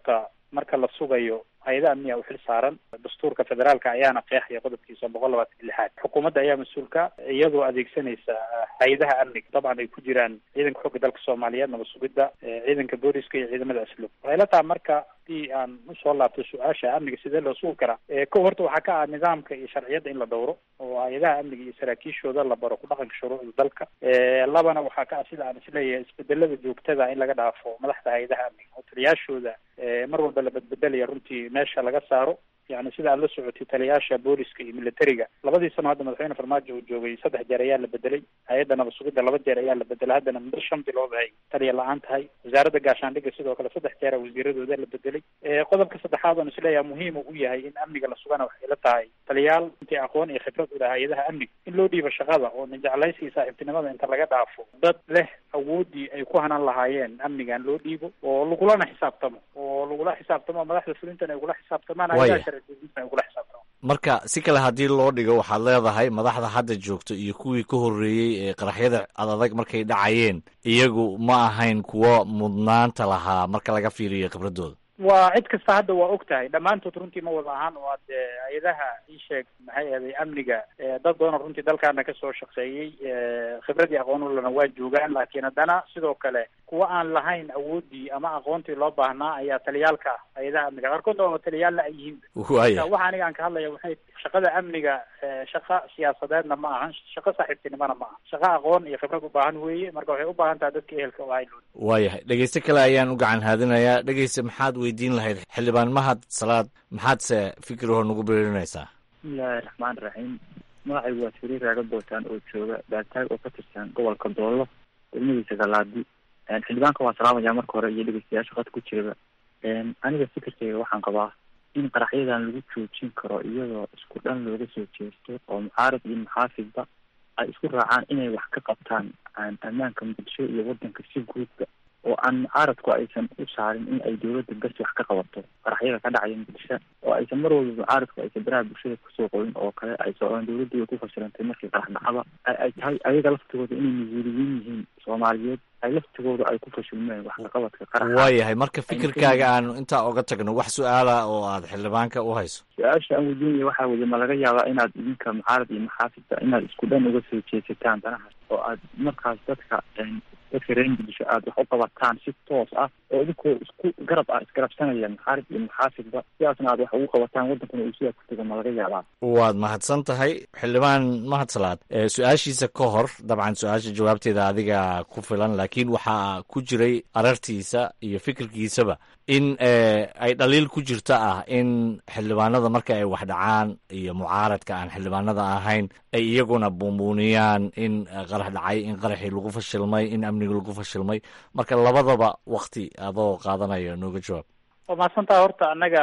marka la sugayo hay-ada amniga u xil saaran dastuurka federaalka ayaana qeexaya qodobkiisa boqol labaatan iyo lixaad xukuumadda ayaa mas-uulka iyadoo adeegsanaysa hay-adaha amniga dabcan ay ku jiraan ciidanka xooga dalka soomaaliyeed nabad sugidda ciidanka booliska iyo ciidamada asluub waxay la taha marka hadii aan usoo laabto su-aasha amniga sidee loo sugi karaa ko horta waxaa ka ah nidaamka iyo sharciyadda in la dhowro oo hay-adaha amniga iyo saraakiishooda la baro ku dhaqanka shuruucda dalka labana waxaa ka ah sida aan isleeyahay isbedelada joogtada in laga dhaafo madaxda hay-adaha amniga oo taliyaashooda mar walba la bedbedelaya runtii meesha laga saaro yani sida aad la socotay taliyaasha booliska iyo militariga labadii sano hadda madaxweyne farmaajo uu joogay saddex jeer ayaa la bedelay hay-adda nabad sugidda laba jeer ayaa la bedelay haddana muddo shan bilood ay taliya la-aan tahay wasaaradda gaashaandhigga sidoo kale saddex jeera wasiiradooda la bedelay qodobka saddexaad oon isleeyaha muhiim u yahay in amniga la sugana waxay la tahay taliyaal intii aqoon iyo khibrad u leh hay-adaha amniga in loo dhiibo shaqada oo ninjeclaysi iyo saaxiibtinimada inta laga dhaafo dad leh awoodii ay ku hanan lahaayeen amnigan loo dhiibo oo lagulana xisaabtamo oo lagula xisaabtamo madaxda fulintan ay ugula xisaabtamaan hay-adaha sharci ay ugula xisaabtamo marka si kale haddii loo dhigo waxaad leedahay madaxda hadda joogto iyo kuwii ka horreeyey ee qaraxyada adadag markay dhacayeen iyagu ma ahayn kuwo mudnaanta lahaa marka laga fiiriyo khibradooda waa cid kasta hadda waa og tahay dhammaantood runtii ma wada ahaan oo ad hay-adaha ii sheeg maxay ahday amniga dad badanoo runtii dalkaana kasoo shaqeeyey khibradii aqoonulana waa joogaan laakiin haddana sidoo kale kuwa aan lahayn awoodii ama aqoontii loo baahnaa ayaa taliyaalka ah hay-adaha amniga qaarkood oo taliyaalla ay yihiin waya waxa aniga aan ka hadlaya waxay shaqada amniga shaqa siyaasadeedna ma ahan shaqo saaxiibtinimona ma aha shaqo aqoon iyo khibrad u baahan weeye marka waxay u baahan tahay dadka ehelka u ahay waayahay dhegeyste kale ayaan u gacan haadinayaa dhegeyste maxaad weydiin lahayd xildhibaan mahad salaad maxaadse fikirho nagu beerinaysaa bismillahi raxmaan raxiim magacaygu waa sariir raaga bootaan oo jooga baataag oo ka tirsan gobolka doollo degmadiisa galaadi xildhibaanka waa salaamaya marka hore iyo dhegeystayaasha qad ku jiraba aniga fikirkeyga waxaan qabaa in qaraxyadan lagu joojin karo iyadoo isku dhan looga soo jeesto oo mucaarad iyo muxaafidba ay isku raacaan inay wax ka qabtaan ammaanka muqdisho iyo wadanka si guudba oo aan mucaaradku aysan u saarin in ay dowladda bes wax ka qabato qaraxyada ka dhacaya muqdisho oo aysan mar walba mucaaradku aysan baraha bulshada kusoo qorin oo kale ay socdaan dowladdu way ku fashilantay markii qarax dhacaba ay tahay ayaga laftigooda inay mas-uuliyiin yihiin soomaaliyeed ay laftigooda ay ku fashilmeen wax kaqabadka qaraxa waayahay marka fikirkaaga aanu intaa oga tagno wax su-aala oo aad xildhibaanka u hayso su-aasha aan weydiinaya waxaa weye ma laga yaabaa inaad idinka mucaarad iyo maxaafidba inaad isku dhan uga soo jeesataan danaha oo aad markaas dadka dadka reer muqdisho aada wax u qabataan si toos ah oo idinkoo isku garab ah isgarabsanaya muxaarib iyo muxaafidba sidaasna aad wax ugu qabataan wadankuna uu sidaa ku tego ma laga yaabaa waad mahadsan tahay xildhibaan mahad salaad su-aashiisa ka hor dabcan su-aasha jawaabteeda adiga ku filan laakiin waxaa ku jiray arartiisa iyo fikirkiisaba in ay dhaliil ku jirto ah in xildhibaanada marka ay wax dhacaan iyo mucaaradka aan xildhibaanada ahayn ay iyaguna buunbuuniyaan in qarax dhacay in qaraxii lagu fashilmay in amniga lagu fashilmay marka labadaba wakti adoo qaadanayo nooga jawaab waa mahadsantaha horta annaga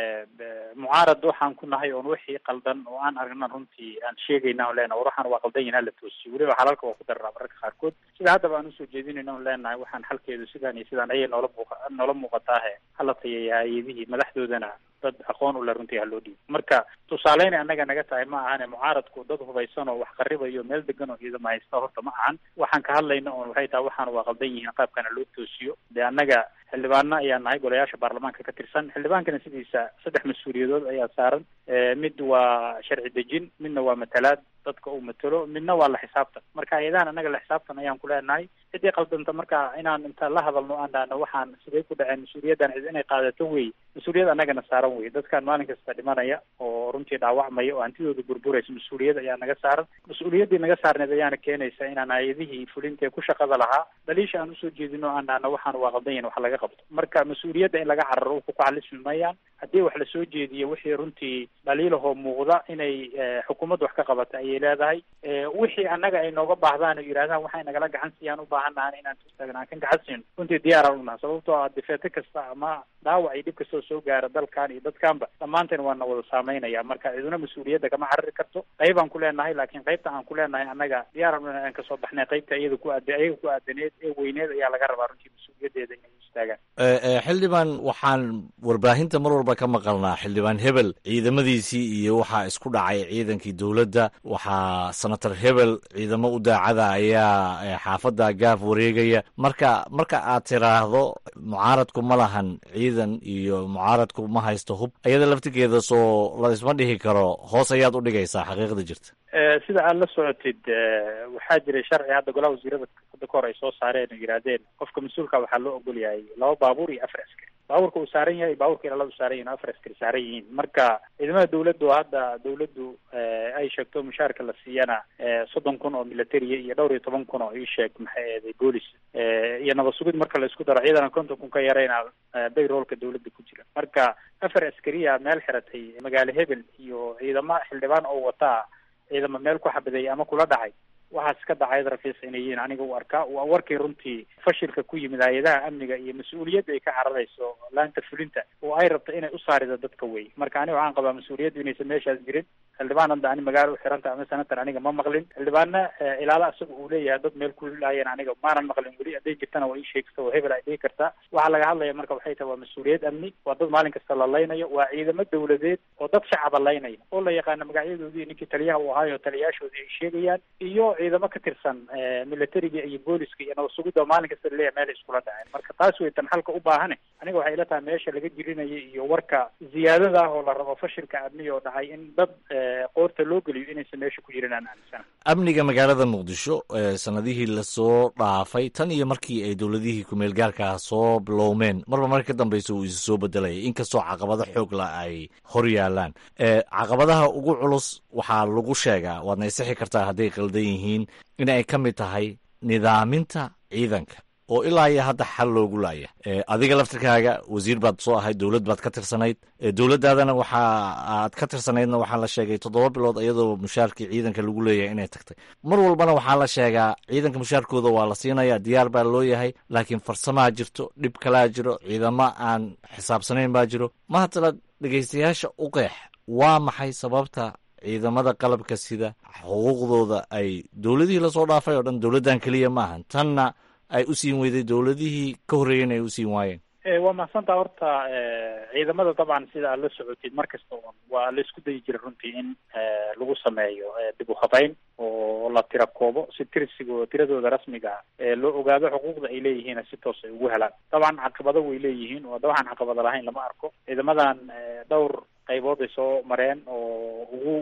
mucaarad waxaan ku nahay oon wixii qaldan oo aan aragna runtii aan sheegayna on leenahay war waxaan waa qaldan yahin hala toosiyo weliba xalalka waa ku daranaa mararka qaarkood sida haddaba aan usoo jeedinayna on leenahay waxaan xalkeedu sidaan iyo sidaan ayay noola muuqa noola muuqataahe hala tayeeya hay-adihii madaxdoodana dad aqoon u le runtii ha loo dhiibo marka tusaaleyna annaga naga tahay ma ahane mucaaradku dad hubaysan oo wax qaribayo meel degan oo ciidama haysta horta ma ahan waxaan ka hadlayna oon waxay tahay waxaan waa qaldan yihiin qaabkana loo toosiyo dee annaga xildhibaano ayaa nahay golayaasha baarlamaanka ka tirsan xildhibaankana sidiisa saddex mas-uuliyadood ayaa saaran mid waa sharci dejin midna waa matalaad dadka uu matalo midna waa la xisaabtan marka hay-adahan annaga la xisaabtan ayaan ku leenahay ciddii qaldanta marka inaan inta la hadalno aan dhahno waxaan sidee ku dhaceen mas-uuliyaddan cid inay qaadato wey mas-uuliyad annagana saaran wey dadkan maalin kasta dhimanaya oo runtii dhaawacmaya oo hantidooda burburaysa mas-uuliyad ayaa naga saaran mas-uuliyaddii naga saarneed ayaana keenaysa inaan hay-adihii fulinta ee ku shaqada lahaa dhaliisha aan usoo jeedino aan dhahno waxaan waa qaldan yahin wax laga qabto marka mas-uuliyadda in laga cararo ku kacalismi mayaan haddii wax lasoo jeediyo wixii runtii dhaliilahoo muuqda inay xukuumadda wax ka qabata ayay leedahay wixii annaga ay nooga baahdaan oo yidhahdaan waxay nagala gacan siiyaan u baahannahan inaan tustaagna aan kan gacan siino runtii diyaaraan unaha sababtoo ah difeete kasta ama dhaawac iyo dhib kastoo soo gaara dalkan iyo dadkanba dhammaanteen waa na wada saameynaya marka ciduna mas-uuliyadda kama carari karto qaybaan ku leenahay laakiin qaybta aan ku leenahay annaga diyaaran aan kasoo baxnay qaybta iyada ku aad ayaga ku aadaneed ee weyneed ayaa laga rabaa runtii mas-uuliyaddeeda inay istaagaan xildhibaan waxaan warbaahinta mar walba walba ka maqalnaa xildhibaan hebel ciidamadiisii iyo waxaa isku dhacay ciidankii dowladda waxaa senator hebel ciidamo u daacada ayaa xaafadda gaaf wareegaya marka marka aad tiraahdo mucaaradku ma lahan ciidan iyo mucaaradku ma haysto hub ayada laftigeeda soo la isma dhihi karo hoos ayaad u dhigaysaa xaqiiqda jirta sida aad la socotid waxaa jiray sharci hadda golaha wasiirada hadda kahor ay soo saareen oo yidhaahdeen qofka mas-uulka waxaa loo ogol yahay laba baabuur iyo afar askari baabuurka uu saaran yahay baabuurka ilaalada u saaran yahin afar askari saaran yihiin marka ciidamada dawladdu hadda dawladdu ay sheegto mushaarka la siiyana soddon kun oo militariya iyo dhowr iyo toban kun oo ii sheeg maxay eeday boolis iyo nabad sugid marka la isku daro ciidana konton kun ka yarayna bayroolka dawladda ku jira marka afar askariya meel xiratay magaalo hebel iyo ciidamo xildhibaan oo wataa ciidamo meel ku xabadeeyay ama kula dhacay waxaas ka dhacayad rafiis inay yihiin aniga u arkaa waa warkii runtii fashilka ku yimid hay-adaha amniga iyo mas-uuliyadda ay ka cararayso laanta fulinta oo ay rabto inay u saarida dadka wey marka aniga waxaan qabaa mas-uuliyaddu inaysan meeshaas jirin xildhibaan hadda ani magaalo u xiranta ama senator aniga ma maqlin xildhibaanna ilaala isaga uu leeyahay dad meel ku laayeen aniga maanan maqlin weli hadday jirtana waa ii sheegta oo hebel ay dhihi kartaa waxaa laga hadlaya marka waxay tahay waa mas-uuliyad amni waa dad maalin kasta la laynayo waa ciidamo dawladeed oo dad shacaba laynaya oo la yaqaano magacyadoodii ninkii taliyaha uu ahaayo taliyayaashoodii ay sheegayaan iyo ciidamo ka tirsan militariga iyo booliska iyo nabad sugidda oo maalin kasta laleeyahay meel iskula dhaceen marka taas way tan xalka u baahane aniga waxay ila tahay meesha laga jirinaya iyo warka ziyaadada ah oo la rabo fashilka amniga oo dhacay in dad qoorta loo geliyo inaysan meesha ku jirin aan aaminsana amniga magaalada muqdisho sanadihii lasoo dhaafay tan iyo markii ay dowladihii kumeel gaarkaa soo bilowmeen marba marka ka dambeysa uu isu soo bedelayay inkastoo caqabado xoog la ay hor yaalaan caqabadaha ugu culus waxaa lagu sheegaa waadna isixi kartaa hadday qaldan yihiin in ay ka mid tahay nidaaminta ciidanka oo ilaa iyo hadda xal loogu laaya adiga laftirkaaga wasiir baad soo ahayd dowlad baad ka tirsanayd dowladdaadana waxa aad ka tirsanaydna waxaa la sheegay toddoba bilood iyadoo mushaarkii ciidanka lagu leeyahay inay tagtay mar walbana waxaa la sheegaa ciidanka mushaarkooda waa la siinaya diyaar baa loo yahay laakiin farsamaa jirto dhib kalaa jiro ciidamo aan xisaabsanayn baa jiro mahatala dhegaystayaasha u qeex waa maxay sababta ciidamada qalabka sida xuquuqdooda ay dowladihii lasoo dhaafay oo dhan dowladdan keliya maahan tanna ay u siin weyday dowladihii ka horreeyeen ay u siin waayeen waa mahadsantaa horta ciidamada dabcan sida aad la socotid mar kasta un waa la isku dayi jira runtii in lagu sameeyo dib u habayn oo la tira koobo si tirsigo tiradooda rasmiga ah loo ogaado xuquuqda ay leeyihiin si toos ay ugu helaan dabcan caqabado way leeyihiin oo dabcan caqabado lahayn lama arko ciidamadan dhowr qaybood ay soo mareen oo ugu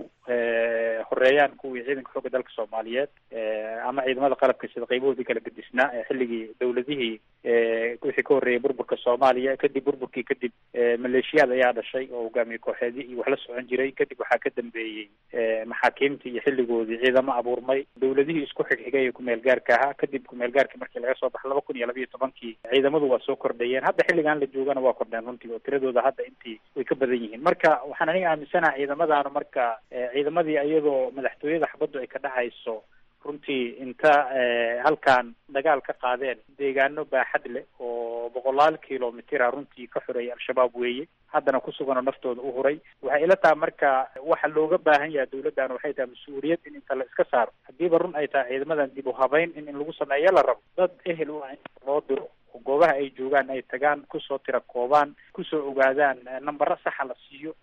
horeeyaan kuwii ciidanka xoogga dalka soomaaliyeed ama ciidamada qalabka sida qaybahoodii kala gedisnaa xilligii dowladihii wixii ka horreeyay burburka soomaaliya kadib burburkii kadib maleeshiyaad ayaa dhashay oo hogaamiye kooxeedii iyo wax la socon jiray kadib waxaa ka dambeeyey maxaakiimtii iyo xilligoodii ciidamo abuurmay dowladihii isku xigxigay ee kumeel gaarka ahaa kadib kumeel gaarkii markii laga soo baxo laba kun iyo labayo tobankii ciidamadu waa soo kordhayeen hadda xilligan la joogana waa kordheen runtii oo tiradooda hadda intii way ka badan yihiin marka waxaan aniga aaminsanaha ciidamadaanu marka ciidamadii iyadoo madaxtooyada xabaddu ay ka dhacayso runtii inta halkan dagaal ka qaadeen deegaano baaxad leh oo boqolaal kilomitira runtii ka xoreeyay al-shabaab weeye haddana ku sugan oo naftooda u huray waxay ila tahay marka waxa looga baahan yahay dowladdan waxay tahay mas-uuliyad in inta la iska saaro haddiiba run ay tahay ciidamadan dib u habayn in in lagu sameeyo la rabo dad ehel u ah in loo diro oo goobaha ay joogaan ay tagaan kusoo tira koobaan kusoo ogaadaan nambaro saxa la siiyo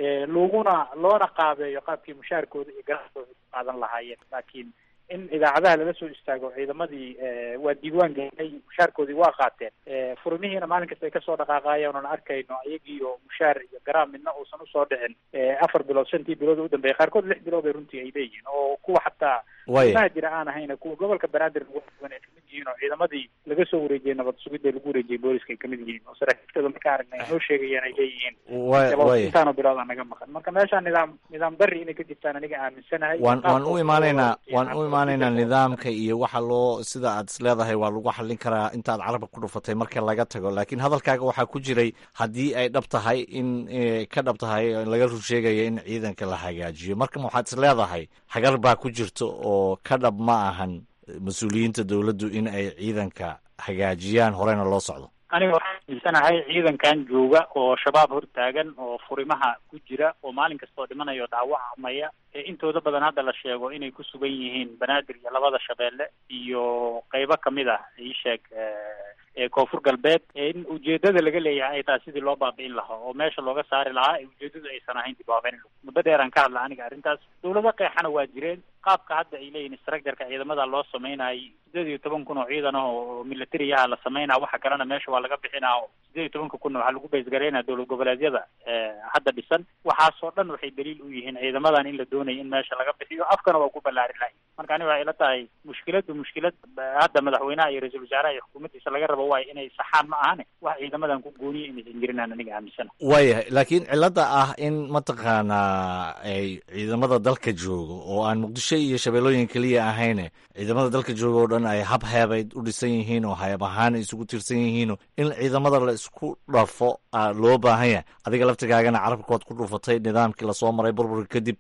laguna loona qaabeeyo qaabkii mushaarkooda iyo ganacsigooda ku qaadan lahaayeen laakiin in idaacadaha lala soo istaago ciidamadii waa diiwaan gelinay mushaarkoodii waa qaateen furmihiina maalin kasta ay kasoo dhaqaaqaayeen oon arkayno iyagiiyo mushaar iyo garaam midna uusan usoo dhicin afar bilood shantii bilood u dambeeyay qaarkood lix bilood ay runtii ay leeyihiin oo kuwa xataa imaha jira aan ahayna kuwa gobolka banaadir lagu duwan ay kamid yihiin oo ciidamadii laga soo wareejiyey nabad sugidda lagu wareejiyey booliska ay kamid yihiin oo saraakiibtooda marka aragnay ay noo sheegayaan ay leeyihiin intaano bilood aa naga maqan marka meeshaa nidaam nidaam dari inay ka jirtaan aniga aaminsanahay waan waan u imaanaynaa waan u imaanaynaa nidaamka iyo waxa loo sida aad is leedahay waa lagu xallin karaa intaad carabka ku dhufatay marka laga tago laakiin hadalkaaga waxaa ku jiray haddii ay dhab tahay in ka dhab tahay laga rur sheegaya in ciidanka la hagaajiyo marka waxaad is leedahay hagar baa ku jirta oo ka dhab ma ahan mas-uuliyiinta dowladdu in ay ciidanka hagaajiyaan horeyna loo socdo aniga waxaan aaminsanahay ciidankan jooga oo shabaab hortaagan oo furimaha ku jira oo maalin kastoo dhimanaya oo dhaawacmaya ee intooda badan hadda la sheego inay ku sugan yihiin banaadir iyo labada shabeelle iyo qeybo kamid ah ii sheeg ee koonfur galbeed in ujeedada laga leeyahay ay tahay sidii loo baabi'in lahaa oo meesha looga saari lahaa ee ujeedadu aysan ahayn dib u habeyn muddo dheeraan ka hadla aniga arrintaas dawlado qeexana waa jireen qaabka hadda ay leeyihin structureka ciidamada loo sameynayay sideed iyo toban kun oo ciidan ah oo militariyaha la sameynaa waxa kalena meesha waa laga bixinaa oo sideed iyo tobanka kun waxaa lagu baysgareynaya dowlad goboleedyada hadda dhisan waxaasoo dhan waxay daliil u yihiin ciidamadan in la doonaya in meesha laga bixiyo afkana waa ku ballaari lahay marka ani waxay ila tahay mushkiladu mushkilad hadda madaxweynaha iyo ra-iisul wasaaraha iyo xukuumaddiisa laga rabo waayo inay saxaan ma ahane wax ciidamadan ku gooniya inaysan jirinaan aniga aaminsana waayahay laakiin cilada ah in mataqaanaa ay ciidamada dalka joogo oo aan muqdisho iyo shabeellooyin keliya ahayne ciidamada dalka jooga oo dhan ay hab heebayd u dhisan yihiin oo hayab ahaan isugu tirsan yihiino in ciidamada la isku dhafo loo baahan yahay adiga laftigaagana carabkood ku dhufatay nidaamkii lasoo maray burburka kadib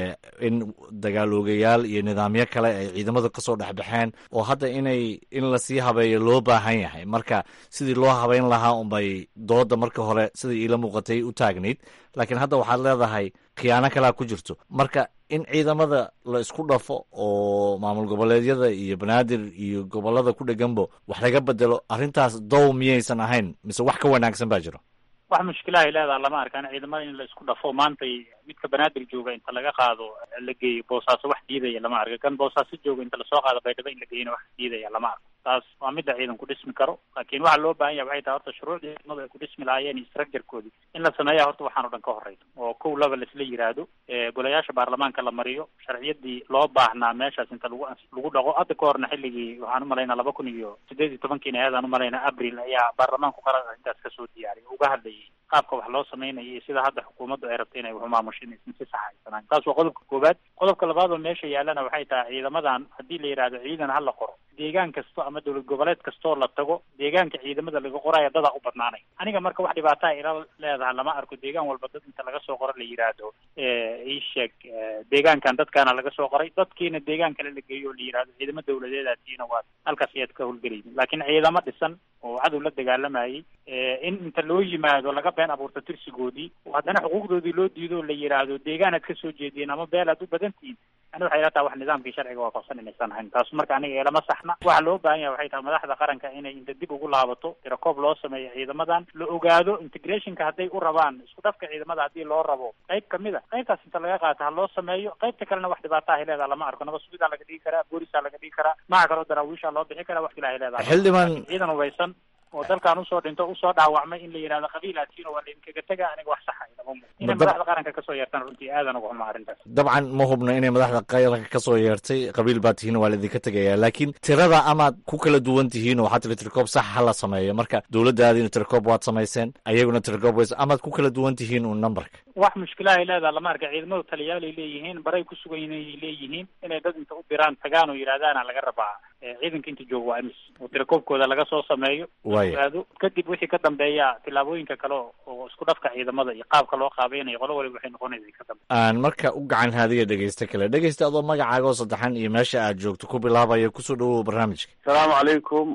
in dagaaloogayaal iyo nidaamyo kale ay ciidamada kasoo dhexbaxeen oo hadda inay in lasii habeeyo loo baahan yahay marka sidii loo habeyn lahaa unbay dooda marka hore sidai iila muuqatay u taagnayd laakiin hadda waxaad leedahay khiyaano kalea ku jirto marka in ciidamada la isku dhafo oo maamul goboleedyada iyo banaadir iyo gobolada ku dheganbo wax laga bedelo arrintaas dow miyaysan ahayn mise wax ka wanaagsan baa jiro wax mushkilahay leedaha lama arkaan ciidamada in la isku dhafo maantay midka banaadir jooga inta laga qaado la geeyo boosaaso wax diidaya lama arko kan boosaaso jooga inta lasoo qaado baydhabo in la geeyona wax diidaya lama arko taas waa midda ciidan ku dhismi karo laakiin waxa loo baahan yahay waxay tahay horta shuruucdii ciidamadu ay ku dhismi lahaayeen iyo structurekoodii in la sameeya horta waxaan o dhan ka horeyso oo kow laba laisla yiraahdo golayaasha baarlamaanka la mariyo sharciyadii loo baahnaa meeshaas inta lagu lagu dhaqo hadda ka horna xilligii waxaan umalaynaa laba kun iyo sideed iyo tobankiina ayadaan umalaynaa abril ayaa baarlamaanku qarar arrintaas kasoo diyaariyay uga hadlayay qaabka wax loo sameynaya iyo sida hadda xukuumaddu ay rabto inay wax umaamusho inaysan si sax haysanaan taas waa qodobka koowaad qodobka labaad oo meesha yaalana waxay tahay ciidamadan haddii la yidhahdo ciidan ha la qoro deegaan kasto ama dowlad goboleed kastoo la tago deegaanka ciidamada laga qoraya dadaa u badnaanay aniga marka wax dhibaataa ila leedahay lama arko deegaan walba dad inta laga soo qoro la yidhaahdo ii sheeg deegaankan dadkaana laga soo qoray dadkiina deegaan kale la geeyo oo la yidhahdo ciidamo dawladeedaatiina waa halkaas ayaad ka howlgelaynin laakiin ciidamo dhisan oo cadow la dagaalamayay in inta loo yimaado laga been abuurto tirsigoodii oo haddana xuquuqdoodii loo diido oo la yidhaahdo deegaanaad kasoo jeediyen ama beel aad u badantihiin ani waxay ila tahay wax nidaamkii sharciga waafaqsan inaysan ahayn taas marka aniga eelama saxna waxa loo baahan yahay waxay tahay madaxda qaranka inay inta dib ugu laabato tirakoob loo sameeyo ciidamadan la ogaado integrationka hadday u rabaan isku dhafka ciidamada haddii loo rabo qayb kamid a qaybtaas inta laga qaato ha loo sameeyo qaybta kalena wax dhibaato ahay leedaha lama arko nabad sugidaa laga dhigi karaa boolisaa laga dhigi karaa maxa kaloo daraawiishaa loo bixi karaa wax ilahay leedaha xildhibaan ciidan hubaysan oo dalkan usoo dhinto usoo dhaawacmay in la yidhahdo qabiilaatiino waa laidinkaga tega aniga wax saxa ilama muuqdo inay madaxda qaranka kasoo yeertaan runtii aadan uga xumaa arrintaas dabcan ma hubna inay madaxda qaranka kasoo yeertay qabiil baa tihiin waa laidinka tegaya laakiin tirada amaad ku kala duwan tihiin oo waxaa tiri tirkoob sax ha la sameeyo marka dowladdaadiina tirkoob waad samayseen ayaguna tirkoob ways amaad ku kala duwan tihiin uun numberka wax mushkilahay leedaha lama arka ciidamadu taliyaalay leeyihiin baray ku sugan inay leeyihiin inay dad inta u diraan tagaan oo yidhahdaana laga rabaa ciidanka inta jooga waa imis oo tirakoobkooda laga soo sameeyo waaya kadib wixii ka dambeeya tillaabooyinka kale oo isku dhafka ciidamada iyo qaabka loo qaabaynayo qolo waliba waxay noqonaysa ka dambe aan marka u gacan haadiya dhegeysta kale dhegeysta adoo magacaaga oo saddexan iyo meesha aad joogto ku bilaabaya kusoo dhawow barnaamijka asalaamu calaykum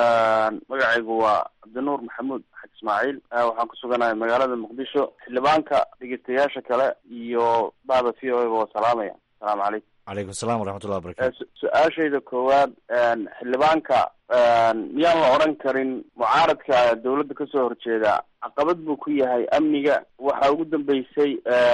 magacaygu waa cabdinuur maxamuud xaj ismaaciil waxaan ku suganahay magaalada muqdisho xildhibaanka dhegeystayaasha kale iyo bada v o a waa salaamaya asalaamu calaykum calaykum assalam waraxmatullah wabarakatu su-aashayda koowaad xildhibaanka miyaan la odhan karin mucaaradka dawladda kasoo horjeeda caqabad buu ku yahay amniga waxaa ugu dambeysay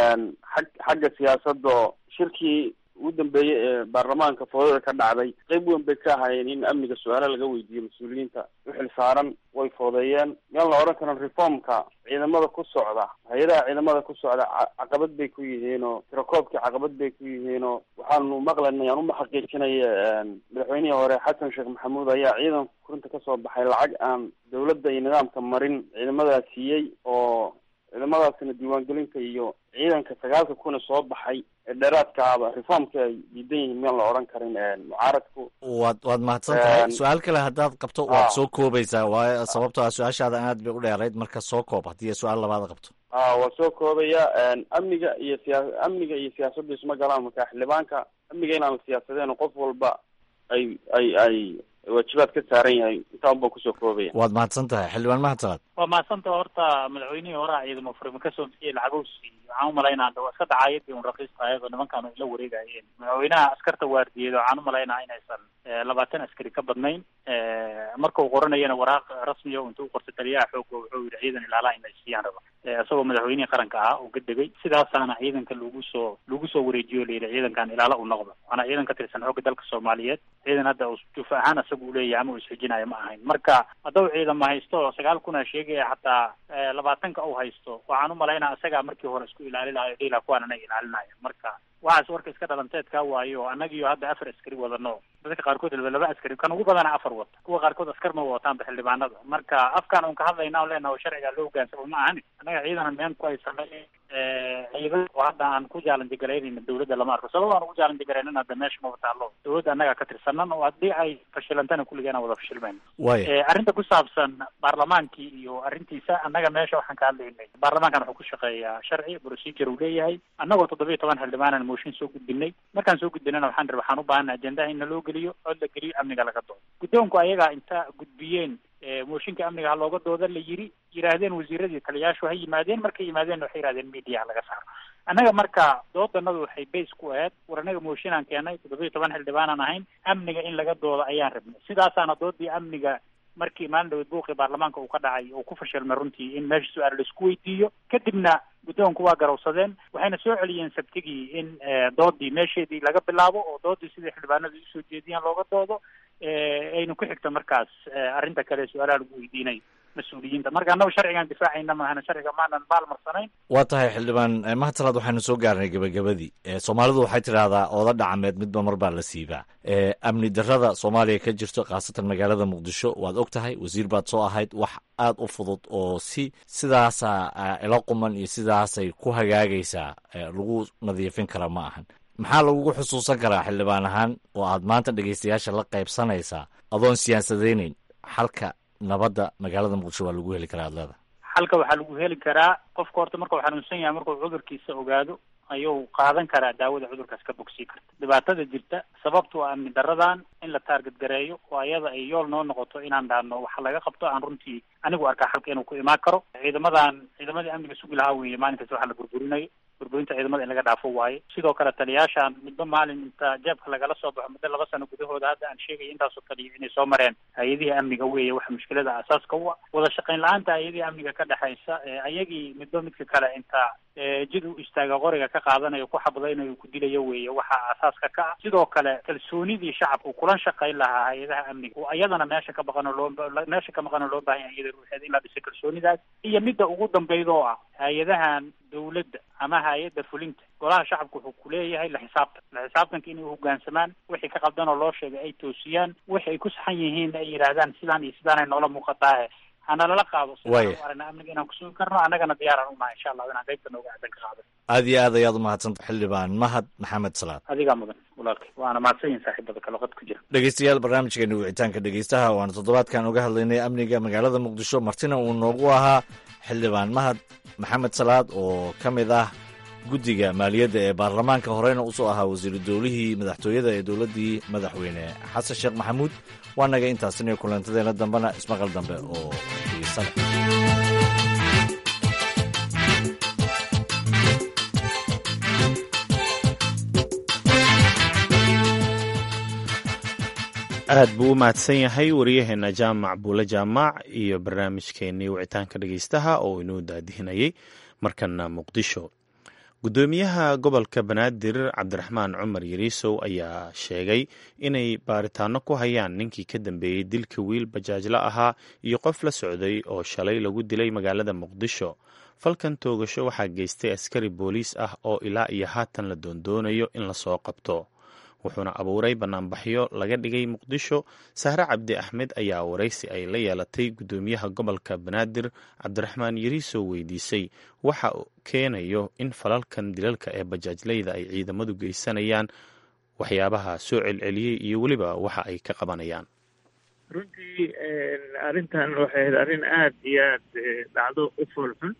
xag xagga siyaasadda oo shirkii ugu dambeeyey ee baarlamaanka foodada ka dhacday qeyb weyn bay ka ahayeen in amniga su-aalo laga weydiiyo mas-uuliyiinta uxil saaran way foodeeyeen miyaan la odhan karin reformka ciidamada ku socda hay-adaha ciidamada ku socda caqabad bay ku yihiin oo tirakoobkii caqabad bay ku yihiin oo waxaanu maqlanay aan uma xaqiijinaya madaxweynihii hore xasan sheekh maxamuud ayaa ciidan kurinta kasoo baxay lacag aan dawladda iyo nidaamka marin ciidamadaas siiyey oo ciidamadaasina diiwaangelinta iyo ciidanka sagaalka kuna soo baxay ee dheeraadkaaba reformka ay diidan yihiin miyaan la odhan karin mucaaradku waad waad mahadsan tahay su-aal kale haddaad qabto waad soo koobaysaa waayo sababto ah su-aashaada aad bay u dheerayd marka soo koob haddii su-aal labaad qabto a waa soo koobaya amniga iyo siyaa amniga iyo siyaasaddu isma galaan marka xildhibaanka amniga inaan la siyaasadeen qof walba ay ay ay waajibaad ka saaran yahay intaan baa kusoo koobaya waad mahadsan tahay xildhibaan mahadsanaad waa mahadsanta horta madaxweynihii horaa ciidamo furima kasoo bixiyey lacagowsi waxaan umalaynaa waa iska dacaayadii un raqiista ayadoo nimankaan ila wareegayeen madaxweynaha askarta waardiyeed waxaan umalaynaa inaysan labaatan askari ka badnayn marka uu qoranayana waraaq rasmiya intuu qortay taliyaha xoogga wuxuu yidhi ciidan ilaalaha in ay siiyaan raba isagoo madaxweynihii qaranka ah oo ka degay sidaasaana ciidanka lagu soo lagu soo wareejiyo layidhi ciidankan ilaala u noqda waana ciidan ka tirsan xoogga dalka soomaaliyeed ciidan hadda jufa ahaan isaga uu leeyahay ama uu isxijinayo ma ahayn marka haddau ciidama haysto sagaal kuna sheegaya xataa labaatanka uu haysto waxaan umalaynaa isagaa markii hore isku ilaali lahayo dhila kuwaan anay ilaalinaya marka waxaas warka iska dhalanteedkaa waayo annagiyo hadda afar askari wadano dadka qaarkood laba laba askari kan ugu badana afar wata kuwa qaarkood askar ma wataanba xildhibaanada marka afkaan un ka hadlayna on leenaha sharciga loo hogaansamo ma ahani annaga ciidan meen ku haysanay ciidan oo hadda aan ku jaalandigaraynayna dawladda lama arko sabab aan ugu jaalandigaraynin hadda meesha maba taalo dawladda annaga ka tirsanan oo haddii ay fashilantana kulligeen aan wada fashilmeyn arrinta ku saabsan baarlamaankii iyo arrintiisa annaga meesha waxaan ka hadlaynay baarlamaankan wuxuu ku shaqeeyaa sharci procedure uu leeyahay annagoo toddoba iyo toban xildhibaanan mooshin soo gudbinay markaan soo gudbinana waxaan ri waxaan u baahana ajendaha in naloo geliyo cod la geliyo amniga laga doodo guddoonku ayagaa inta gudbiyeen mooshinka amniga ha looga dooda la yiri yidhaahdeen wasiiradii taliyaashu ha yimaadeen markay yimaadeen waxay yihahdeen media laga saaro annaga marka doodanadu waxay base ku ahayd war annaga mooshinaan keenay toddoba iyo toban xildhibaanaan ahayn amniga in laga doodo ayaan rabnay sidaasaana doodii amniga markii maalin dhaweed buuqii baarlamaanka uu ka dhacay uu ku fashilmay runtii in meesha su-aal laisku weydiiyo kadibna guddoonku waa garowsadeen waxayna soo celiyeen sabtigii in doodii meesheedii laga bilaabo oo doodii sidai xildhibaanadu usoo jeediyaan looga doodo aynu ku xigto markaas arrinta kale su-aalaha lagu weydiinay mas-uuliyiinta marka annagu sharcigan difaacayna maahana sharciga maanan baalmarsanayn waa tahay xildhibaan mahadtalaad waxaynu soo gaarnay gebagabadii soomaalidu waxay tidhaahdaa ooda dhacameed midba mar baa la siibaa amni darrada soomaaliya ka jirto khaasatan magaalada muqdisho waad og tahay wasiir baad soo ahayd wax aad u fudud oo si sidaasa ila quman iyo sidaasay ku hagaagaysaa lagu nadiifin kara ma ahan maxaa lagugu xusuusan karaa xildhibaan ahaan oo aad maanta dhegaystayaasha la qaybsanaysaa adoon siyaasadaynayn xalka nabadda magaalada muqdisho waa lagu heli karaa ad leeda xalka waxaa lagu heli karaa qofka horta markuu xanuunsan yahay markuu cudurkiisa ogaado ayuu qaadan karaa daawada cudurkaas ka bogsii karta dhibaatada jirta sababtu waa amni daradan in la taarget gareeyo oo ayada ay yool noo noqoto inaan dhaano waxa laga qabto aan runtii anigu arkaa xalka inuu ku imaan karo ciidamadan ciidamadii amniga sugi lahaa weeye maalinkaas waxa la burburinayo burburinta ciidamada in laga dhaafo waaye sidoo kale taliyaashan midba maalin inta jeebka lagala soo baxo muddo laba sano gudahooda hadda aan sheegaya intaasoo taliya inay soo mareen hay-adihii amniga weeye waxa mushkilada asaaska u ah wada shaqayn la-aanta hay-adihii amniga ka dhexaysa ayagii midba midka kale inta jid u istaaga qoriga ka qaadanayo ku xabadaynayo ku dilayo weeye waxa asaaska ka ah sidoo kale kalsoonidii shacabka uu kulan shaqayn lahaa hay-adaha amniga oo ayadana meesha ka baqano loo meesha ka maqano loo baahan yahay iyada ruuxeeda in la dhiso kalsoonidaas iyo midda ugu dambayda oo ah hay-adahan dawladda ama hay-adda fulinta golaha shacabka wuxuu kuleeyahay la xisaabtan la xisaabtanka inay uhogaansamaan wixii ka qabdan oo loo sheegay ay toosiyaan wixi ay ku saxan yihiin ay yidhaahdaan sidaan iyo sidaanay noola muuqataahe hana lala qaado sidaan aragna amniga inaan kusugi karno annagana diyaaraan unahay insha allah inaan qaybta nooga aadan ka qaado aad iyo aad ayaad umahadsanta xildhibaan mahad maxamed salaad adigaa mudan walaalkay waana mahadsan yihin saaxiibada kale qad ku jira dhegeystayaal barnaamijkeena wicitaanka dhegeystaha waana toddobaadkan uga hadlaynay amniga magaalada muqdisho martina uu noogu ahaa xildhibaan mahad maxamed salaad oo ka mid ah guddiga maaliyadda ee baarlamaanka horeyna usoo ahaa wasiiru dowlihii madaxtooyada ee dowladdii madaxweyne xasan sheekh maxamuud waa naga intaasiniyo kulantadeena dambena ismaqal dambe oo xiisa leh aad buu u mahadsan yahay waryaheena jaamac buule jaamac iyo barnaamijkeenii wicitaanka dhegeystaha oo inuu daadihinayay markana muqdisho guddoomiyaha gobolka banaadir cabdiraxmaan cumar yariisow ayaa sheegay inay baaritaano ku hayaan ninkii ka dambeeyey dilka wiil bajaajla ahaa iyo qof la socday oo shalay lagu dilay magaalada muqdisho falkan toogasho waxaa geystay askari booliis ah oo ilaa iyo haatan la doondoonayo in lasoo qabto wuxuuna abuuray banaanbaxyo laga dhigay muqdisho sahre cabdi axmed ayaa waraysi ay la yeelatay guddoomiyaha gobolka banaadir cabdiraxmaan yariisow weydiisay waxa keenayo in falalkan dilalka ee bajaajleyda ay ciidamadu geysanayaan waxyaabaha soo celceliyey iyo weliba waxa ay ka qabanayaan runtii arrintan waxay ahayd arrin aada iyo aad dhacdo u foolxun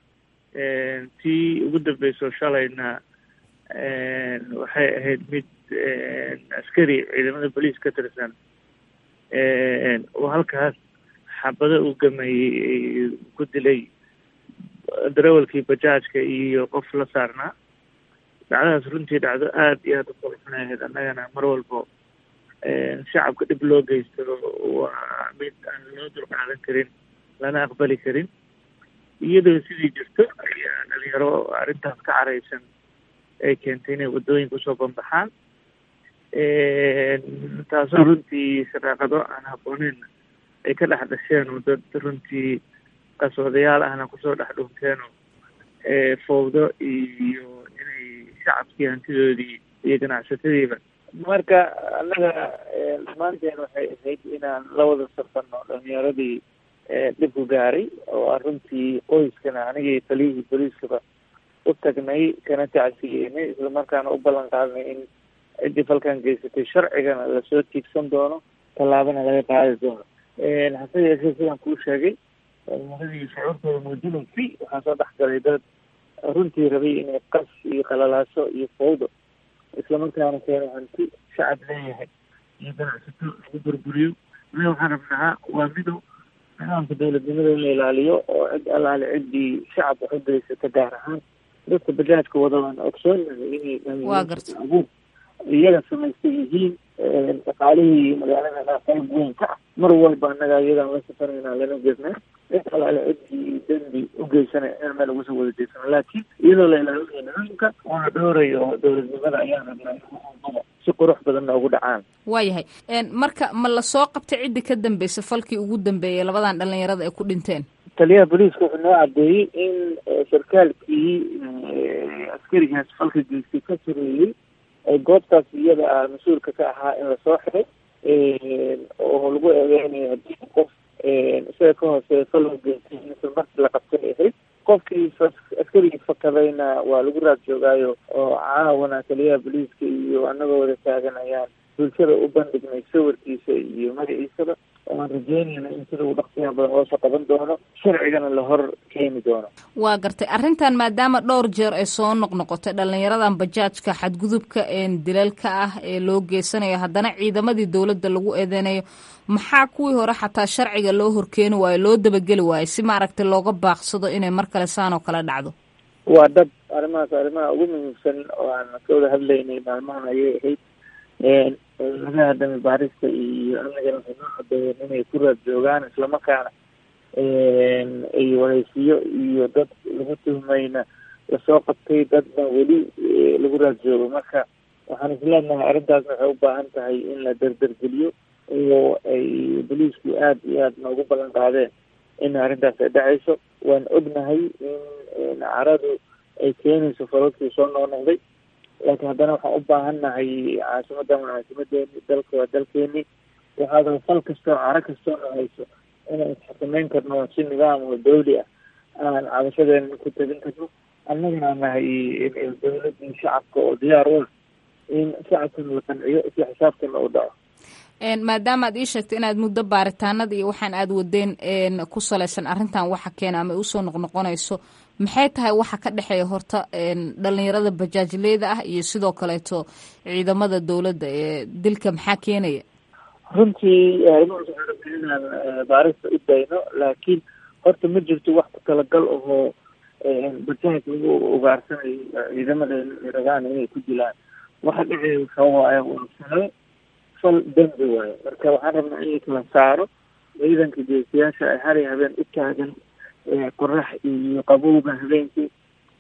tii ugu dambeyso shalayna waxay ahayd mid askari ciidamada boliis ka tirsan oo halkaas xabado uu gameeyey ku dilay darawalkii bajaajka iyo qof la saarnaa dhacdadaas runtii dhacdo aada iyo aada u foolxun ahayd annagana mar walbo shacabka dhib loo geysto waa mid aan loo dulqaadan karin lana aqbali karin iyadoo sidii jirto ayaa dhalinyaro arrintaas ka caraysan ay keentay inay waddooyinka usoo banbaxaan taasoo runtii shaqaaqado aan habbooneyn ay ka dhex dhasheen oo dad runtii qaswadayaal ahna kusoo dhex dhunteen oo fowdo iyo inay shacabkii hantidoodii iyo ganacsatadiiba marka annaga dhammaanteen waxay ahayd inaan la wada safano dhalinyaradii dhibku gaaray oo aan runtii qoyskana anigii taliyihii booliiskaba u tagnay kana tacsiyeynay islamarkaana u ballan qaadnay in ciddii falkan geysatay sharcigana lasoo tiigsan doono tallaabana laga qaadi doono hase yeeshee sidaan kuu sheegay dhalinyaradii shucuurtooda muujinaysay waxaa soo dhex galay dad runtii rabay inay qas iyo qalalaaso iyo fowdo islamarkaana keeno hanti shacab leeyahay iyo ganacsato lagu burburiyo anaga waxaan rabnaa waa midow nidaamka dowladnimada in la ilaaliyo oo cid allaale ciddii shacab wax u geysata gaar ahaan dadka bajaajka wada waan ogsoonahay inay abuur iyaga samaystay yihiin dhaqaalihii magaalada qayb weyn ka ah mar walba annaga iyagaan la safarayna lana jirnay cid alaale ciddii dembi u geysanay inaan meel uga soo wada jeysano laakiin iyadoo la ilaalinayo nidaamka oo la dhowrayo dowladnimada ayaan rabnaa in si qurux badan noogu dhacaan waayahay marka ma lasoo qabtay ciddii ka dambeysay falkii ugu dambeeyay labadan dhalinyarada ay ku dhinteen taliyaha booliiska wuxuu noo cadeeyey in sarkaalkii askarigaas falka geystay ka sareeyey goobtaas iyada ah mas-uulka ka ahaa in lasoo xiray oo lagu eedeynayo haddii qof isaga ka hooseeya fal u geystay insa markii la qabtay ahayd qofkii askarigii fakadayna waa lagu raad joogaayo oo caawana taliyaha booliiska iyo annagoo wada taagan ayaan bulshada u bandhignay sawirkiisa iyo magaciisaba waan rajeynayna in sida uu dhaqsiya badan loosoo qaban doono sharcigana la hor keeni doono waa gartay arrintan maadaama dhowr jeer ay soo noqnoqotay dhalinyaradan bajaajka xadgudubka dilalka ah ee loo geysanayo haddana ciidamadii dowladda lagu eedeynayo maxaa kuwii hore xataa sharciga loo horkeeni waayo loo dabageli waayo si maaragtay looga baaqsado inay mar kale saan oo kale dhacdo waa dad arrimahaas arrimaha ugu muhiimsan oo aan ka wada hadlaynay maalmahan ayay ahayd laga hadamay baarista iyo amnigana waxay noo cadeeyeen inay ku raad joogaan islamarkaana ay wareysiyo iyo dad lagu tuhmayna lasoo qabtay dadna weli lagu raad joogo marka waxaan isleenahay arrintaasna waxay u baahan tahay in la derdergeliyo oo ay boliisku aada iyo aada noogu ballan qaadeen in arrintaas ay dhacayso waan ognahay in caradu ay keenayso falalkii soo noqnoqday laakiin haddana waxaan u baahannahay caasimadan waa caasimadeeni dalka waa dalkeeni waxaada fal kastoo caro kastoo nahayso inaan isxakameyn karno si nidaam oo dawli ah aan cabashadeena ku tegin karno annagana nahay dowladii shacabka oo diyaar u ah in shacabkana la qanciyo si xisaabtana u dhaco maadaama aad ii sheegtay inaad muddo baaritaanada iyo waxaan aad wadeen ku salaysan arrintan waxa keena ama usoo noqnoqonayso maxay tahay waxa ka dhexeeya horta dhalinyarada bajaajleyda ah iyo sidoo kaleeto ciidamada dowladda ee dilka maxaa keenaya runtii arrimahaas waxaan rabnay inaan baarista u dayno laakiin horta ma jirto wax ku talagal ahoo bajaaj lagu ugaarsanayo ciidamada rabaan inay ku dilaan waxa dhexeeya waxa waaye waa salo fal dembi waayo marka waxaan rabnaa in la saaro ciidanka geesiyaasha ay hari habeen u taagan qorax iyo qabowga habeenkii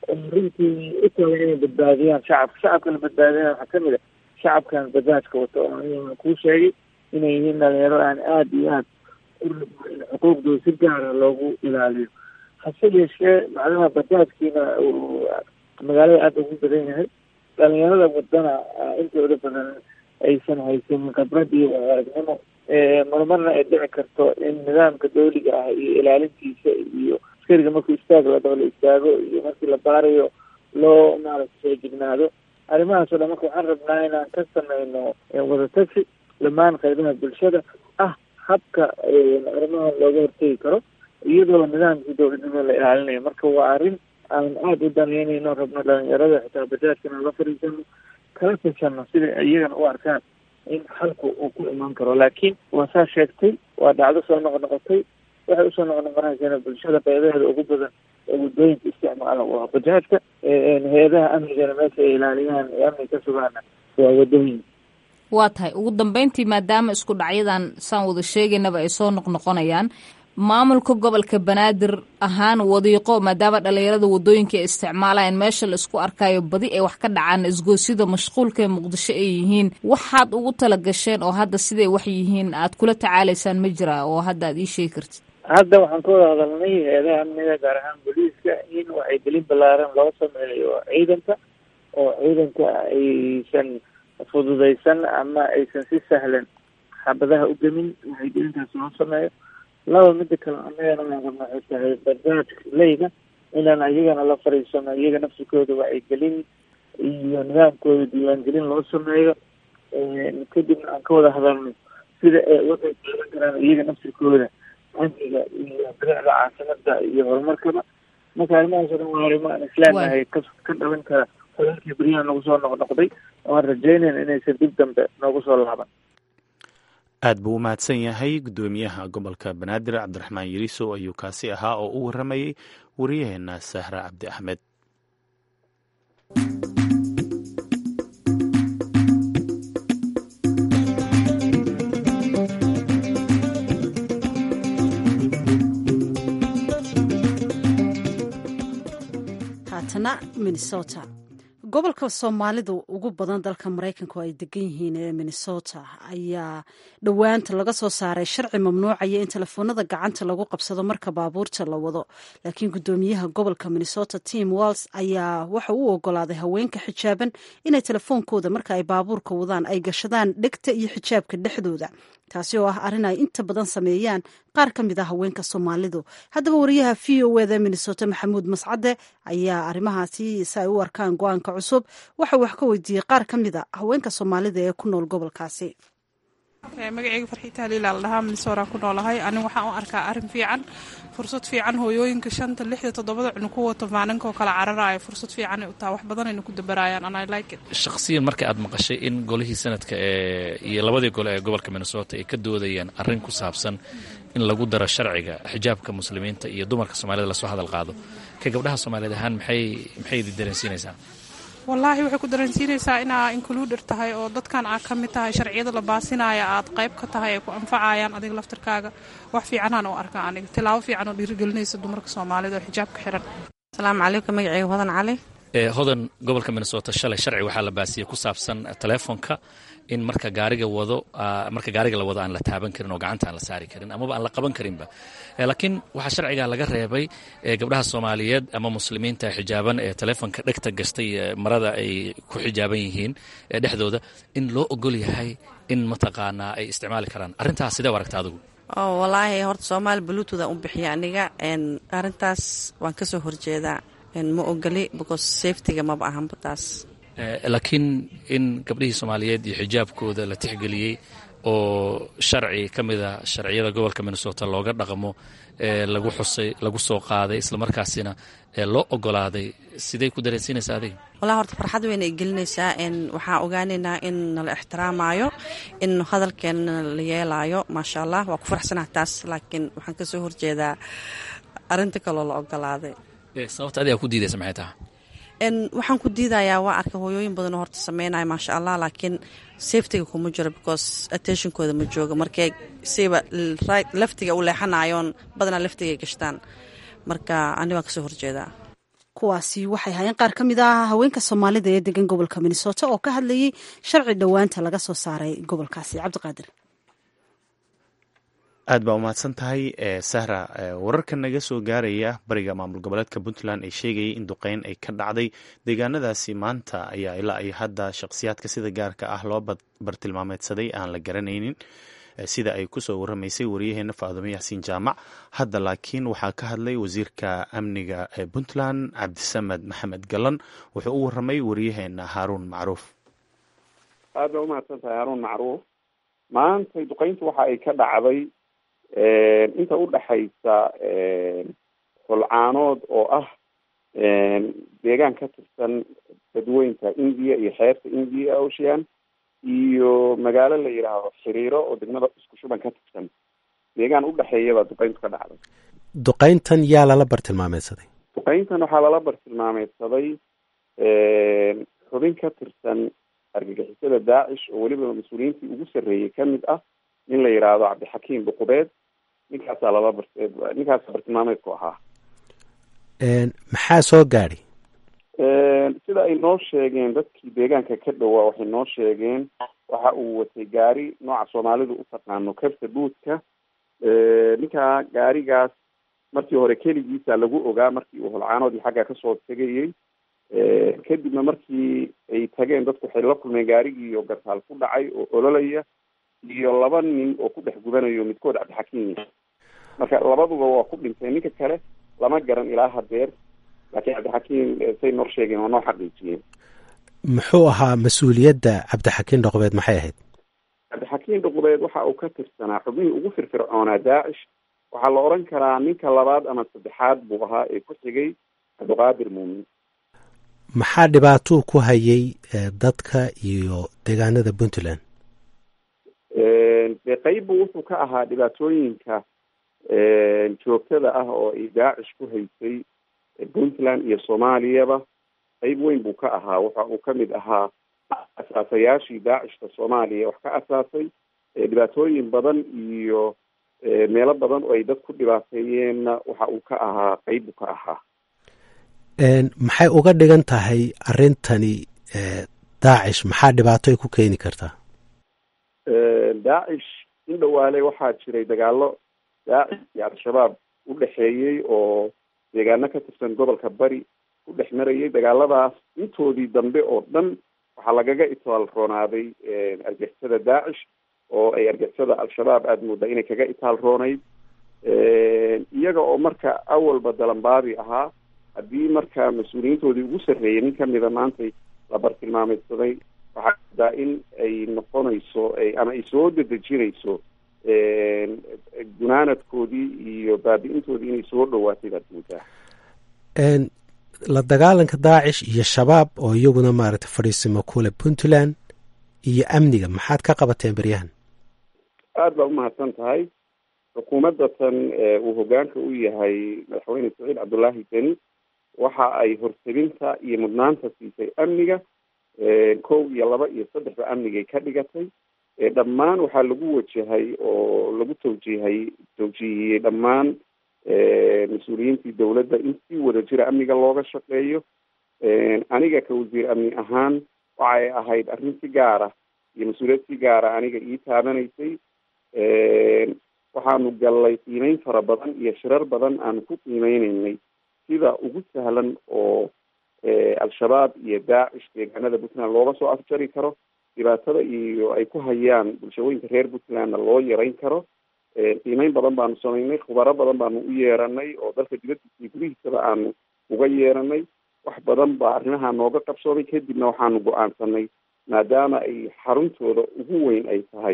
runtii u taagan inay badbaadiyaan shacabka shacabka la badbaadiyaan waxaa kamid a shacabkan bajaajka wato oo aniga kuu sheegay inay yihiin dhalinyaro aan aada iyo aada u rabno in xuquuqdooda si gaara loogu ilaaliyo hase yeeshee macnaha bajaajkiina uu magaalada aada ugu badan yahay dhalinyarada wadana intooda badan aysan haysanin khibrad iyo aragnimo marmarna ay dhici karto in nidaamka dawliga ah iyo ilaalintiisa iyo askariga markuu istaag la dhao la istaago iyo markii la baarayo loo maaragta soo jignaado arrimahaas oo dhan marka waxaan rabnaa inaan ka sameyno wadatasi dhammaan qaybaha bulshada ah habka arrimaha looga hortegi karo iyadoo nidaamkii dowladnimo la ilaalinayo marka waa arrin aan aada u daneynayno rabno dhalinyarada xitaa bajaajkana la fariisano kala tashano sida iyagana u arkaan in xalku uu ku imaan karo laakiin waa saa sheegtay waa dhacdo soo noqnoqotay waxay usoo noqnoqonaysana bulshada qaybaheeda ugu badan ee waddooyinka isticmaala waa bajaajka hay-adaha amnigana meesha ay ilaaliyaan ee amniga ka sugaana waa waddooyinka waa tahay ugu dambeyntii maadaama isku dhacyadan saan wada sheegaynaba ay soo noqnoqonayaan maamulka gobolka banaadir ahaan wadiiqo maadaama dhalinyarada wadooyinka ay isticmaalayaan meesha la isku arkayo badi ay wax ka dhacaan isgoosyada mashquulka ee muqdisho ay yihiin waxaad ugu tala gasheen oo hadda siday wax yihiin aad kula tacaalaysaan ma jira oo hadda aad ii sheegi kartid hadda waxaan ka wada hadalnay hay-adaha amniga gaar ahaan booliiska in wacyigelin ballaaran loo sameeyo ciidanka oo ciidanka aysan fududaysan ama aysan si sahlan xabadaha u gemin wacyigelintaas loo sameeyo laba mida kale annagana waan rabna waxay tahay barnaamijka leyda inaan iyagana la fariisano iyaga nafsikooda wacyigelin iyo nidaamkooda diiwaangelin loo sameeyo kadibna aan ka wada hadalno sida ay uga qayb qaadan karaan iyaga nafsikooda amniga iyo bilicda caasimada iyo horumarkaba marka arrimahaas o dhan waa arrimo aan islaamahay ka ka dhalan kara qolalkii beryahan nagu soo noqnoqday waan rajaynayna inaysan dib dambe noogu soo laaban aad buu u mahadsan yahay guddoomiyaha gobolka banaadir cabdiraxmaan yariisow ayuu kaasi ahaa oo u waramayey wariyaheena sahra cabdi axmed haatana minnesota gobolka soomaalida ugu badan dalka maraykanka oo ay degan yihiin ee minnesota ayaa dhowaanta laga soo saaray sharci mamnuucaya in telefoonada gacanta lagu qabsado marka baabuurta la wado laakiin guddoomiyaha gobolka minnesota tim walls ayaa waxa u ogolaaday haweenka xijaaban inay telefoonkooda marka ay baabuurka wadaan ay gashadaan dhegta iyo xijaabka dhexdooda taasi oo ah arrin ay inta badan sameeyaan qaar ka mid ah haweenka soomaalidu haddaba wariyaha v o eda minnesota maxamuud mascade ayaa arrimahaasi si ay u arkaan go-aanka cusub waxa wax ka weydiiyey qaar ka mid a haweenka soomaalida ee ku nool gobolkaasi magaceyga farxiita haliila la dhahaa minnesotaan ku noolahay aniga waxaan u arkaa arrin fiican fursad fiican hooyooyinka shanta lixda toddobada cunug ku wato maalinkaoo kale cararaayo fursad fiican ay u taha wax badanayna ku dabaraayaan and I like it shakhsiyan marka aad maqashay in golihii sanadka ee iyo labadii gole ee gobolka minnesota ay ka doodayaan arrin ku saabsan in lagu daro sharciga xijaabka muslimiinta iyo dumarka soomaalida lasoo hadal qaado ka gabdhaha soomaaliyeed ahaan maxay maxay idin dareensiinaysaa wallaahi waxay ku dareensiinaysaa inaa includer tahay oo dadkan aad ka mid tahay sharciyada la baasinaya aad qayb ka tahay ay ku anfacayaan adiga laftarkaaga wax fiicanaan u arkaa aniga tilaabo fiican oo dhiirigelinaysa dumarka soomaalida oo xijaabka xiran asalaamu calaykum magaceyga hodan cali hodan gobolka minnesota shalay sharci waxaa la baasiyey ku saabsan teleefonka in marka gaariga wado marka gaariga la wado aan la taaban karin oo gacanta aan la saari karin amaba aan la qaban karinba laakiin waxaa sharciga laga reebay gabdhaha soomaaliyeed ama muslimiinta xijaaban ee teleefonka dhegta gastay marada ay ku xijaaban yihiin dhexdooda in loo ogol yahay in mataqaanaa ay isticmaali karaan arrintaas sidee u aragta adigu wallaahi horta soomaali bluetooth aan u bixiya aniga arrintaas waan ka soo horjeedaa ma ogoli because safetyga maba ahanba taas laakiin in gabdhihii soomaaliyeed iyo xijaabkooda la tixgeliyey oo sharci ka mid a sharciyada gobolka minnesota looga dhaqmo lagu xusay lagu soo qaaday islamarkaasina loo ogolaaday sidey ku dareensiinaysaa adiga wallahi horta farxad weyna ay gelinaysaa waxaan ogaanaynaa in nala ixtiraamaayo in hadalkeena la yeelaayo maasha allah waa ku faraxsanah taas laakiin waxaan ka soo horjeedaa arrinta kaloo la ogolaaday sababta adigaa ku diidaysa maxay taha waxaan ku diidayaa waa arka hooyooyin badan oo horta sameynaya maasha allah laakiin safetyga kuma jiro because attentionkooda ma joogo markay siba laftiga u leexanayoon badanaa laftigay gashtaan marka ani waan kasoo horjeedaa kuwaasi waxay hayeen qaar ka mid ah haweenka soomaalida ee degan gobolka minnesota oo ka hadlayay sharci dhowaanta laga soo saaray gobolkaasi cabdiqaadir aad baa umahadsan tahay sahra wararka naga soo gaaraya bariga maamul goboleedka puntland ee sheegayay in duqeyn ay ka dhacday deegaanadaasi maanta ayaa ilaa ay hadda shaqsiyaadka sida gaarka ah loo bartilmaameedsaday aan la garanaynin sida ay kusoo waramaysay waryaheena faadumo yaasiin jaamac hadda laakiin waxaa ka hadlay wasiirka amniga ee puntland cabdisamed maxamed galan wuxuu u waramay waryaheena haaruun macruuf aad baa umahadsan tahay haaruun macruuf maanta duqeyntu waxa ay ka dhacday inta u dhexaysa holcaanood oo ah deegaan ka tirsan dadweynta india iyo xeerta india ocean iyo magaalo la yidhaahdo xiriiro oo degmada isku shuban ka tirsan deegaan udhexeeyabaa duqeyntu ka dhacday duqeyntan yaa lala bartilmaameedsaday duqeyntan waxaa lala bartilmaameedsaday xubin ka tirsan argagixisada daacish oo weliba mas-uuliyiintii ugu sarreeyey ka mid ah nin la yidhaahdo cabdixakiim buqubeed ninkaasaa lala bar ninkaasa bartilmaameedku ahaa maxaa soo gaadhay sida ay noo sheegeen dadkii deegaanka ka dhowaa waxay noo sheegeen waxa uu watay gaari nooca soomaalidu u taqaano kabta buudka ninkaa gaarigaas markii hore keligiisa lagu ogaa markii uu holcaanoodii xagga kasoo tegayey kadibna markii ay tageen dadku waxay la kulmeen gaarigii oo gartaal ku dhacay oo ololaya iyo laba nin oo ku dhex gubanayo midkood cabdixakiim yahay marka labaduba waa ku dhinteen ninka kale lama garan ilaa hadeer laakiin cabdixakiim say noo sheegeen waa noo xaqiijiyeen muxuu ahaa mas-uuliyadda cabdixakiim dhoqbeed maxay ahayd cabdixakiim dhoqbeed waxa uu ka tirsanaa xubnihii ugu firfircoonaa daacish waxaa la oran karaa ninka labaad ama saddexaad buu ahaa ee ku xigay cabdiqaadir muumin maxaa dhibaatuu ku hayay dadka iyo deegaanada puntland dee qeybbu wuxuu ka ahaa dhibaatooyinka joogtada ah oo ay daacish ku haysay puntland iyo soomaaliyaba qeyb weyn buu ka ahaa waxa uu kamid ahaa asaasayaashii daacishka soomaaliya wax ka asaasay dhibaatooyin badan iyo meelo badan oo ay dad ku dhibaateeyeenna waxa uu ka ahaa qeyb buu ka ahaa maxay uga dhigan tahay arrintani daacish maxaa dhibaato ay ku keeni kartaa daacish in dhawaale waxaa jiray dagaalo daacish iyo al-shabaab u dhexeeyey oo deegaano ka tirsan gobolka bari ku dhex marayay dagaaladaas intoodii dambe oo dhan waxaa lagaga itaal roonaaday argixisada daacish oo ay argixisada al-shabaab aada moodaa inay kaga itaal roonayd iyaga oo marka awalba dalanbaadi ahaa haddii marka mas-uuliyiintoodii ugu sarreeyay nin kamida maantay la bartilmaameydsaday waxaa moodaa in ay noqonayso ama ay soo dedejinayso gunaanadkoodii iyo baabi-intoodii inay soo dhawaatay baad moodaa la dagaalanka daacish iyo shabaab oo iyaguna maaragtay fadhiisimo kule puntland iyo amniga maxaad ka qabateen beryahan aada baa umahadsan tahay xukuumadda tan uu hogaanka u yahay madaxweyne saciid cabdullaahi deni waxa ay horteginta iyo mudnaanta siisay amniga kow iyo laba iyo saddexba amnigay ka dhigatay dhammaan waxaa lagu wajahay oo lagu tawjiihay tawjiihiyey dhammaan mas-uuliyiintii dowladda in si wada jira amniga looga shaqeeyo aniga ka wasiir amni ahaan waxay ahayd arrin si gaara iyo mas-uuliyad si gaara aniga ii taabanaysay waxaanu gallay qiimeyn fara badan iyo shirar badan aanu ku qiimeyneynay sida ugu sahlan oo al-shabaab iyo daacish deegaanada puntland looga soo afjari karo dhibaatada iyo ay ku hayaan bulshooyinka reer puntlandna loo yarayn karo qiimeyn badan baanu samaynay khubaro badan baanu u yeeranay oo dalka dibadiisa iyo gudihiisaba aanu uga yeeranay wax badan baa arrimaha nooga qabsoomay kadibna waxaanu go-aansanay maadaama ay xaruntooda ugu weyn ay tahay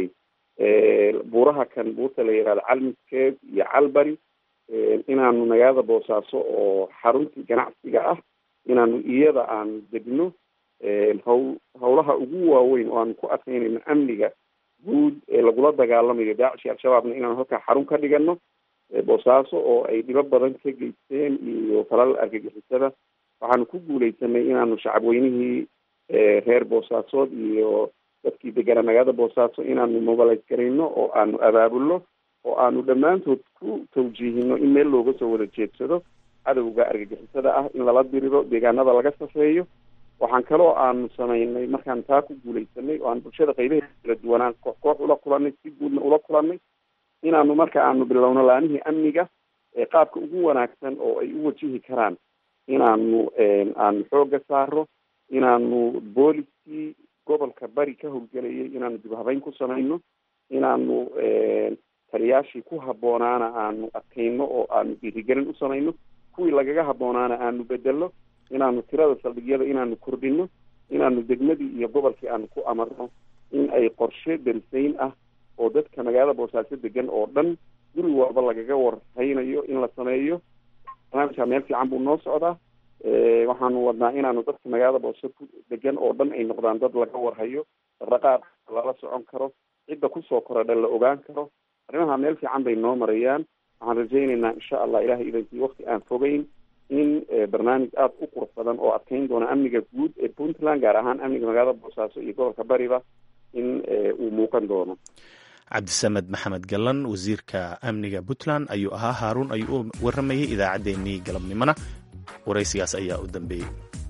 buuraha kan buurta la yihahdo calmiskeed iyo calbari inaanu magaalada boosaaso oo xaruntii ganacsiga ah inaanu iyada aan degno haw hawlaha ugu waaweyn oo aanu ku adkaynayno amniga guud ee lagula dagaalamayo daacish iyo al-shabaabna inaanu halkaa xarun ka dhigano boosaaso oo ay dhibo badan ka geysteen iyo falal argagixisada waxaanu ku guuleysanay inaanu shacabweynihii reer boosaasood iyo dadkii deganaa magaalada boosaaso inaanu mobilize garayno oo aanu abaabulno oo aanu dhammaantood ku tawjiihino in meel looga soo wada jeedsado cadowga argagixisada ah in lala diriro deegaanada laga safeeyo waxaan kaloo aanu samaynay markaan taa ku guuleysanay oo aan bulshada qaybaheeda kala duwanaan koox koox ula kulanay si guudna ula kulanay inaanu marka aanu bilowno laanihii amniga qaabka ugu wanaagsan oo ay u wajihi karaan inaanu aanu xooga saaro inaanu booliskii gobolka bari ka howlgelayay inaanu dib habeyn ku samayno inaanu taliyaashii ku haboonaana aanu adkayno oo aanu dhiirigelin u samayno kuwii lagaga haboonaana aanu bedelno inaanu tirada saldhigyada inaanu kordhino inaanu degmadii iyo gobolkii aanu ku amarno in ay qorshe darisayn ah oo dadka magaalada boosaaso degan oo dhan guri walba lagaga warhaynayo in la sameeyo barnaamijka meel fiican buu noo socdaa waxaanu wadnaa inaanu dadka magaalada boose ku degan oo dhan ay noqdaan dad laga warhayo dhaqdhaqaaq lala socon karo cidda kusoo korodha la ogaan karo arrimaha meel fiican bay noo marayaan waxaan rajaynaynaa insha allah ilahay idankii wakti aan fogeyn in barnaamij aada u qurux badan oo adkeyn doona amniga guud ee puntland gaar ahaan amniga magaalada boosaaso iyo gobolka bariba in uu muuqan doono cabdisamed maxamed gallan wasiirka amniga puntland ayuu ahaa haaruun ayuu u waramayay idaacaddeenii galabnimona waraysigaas ayaa u dambeeyey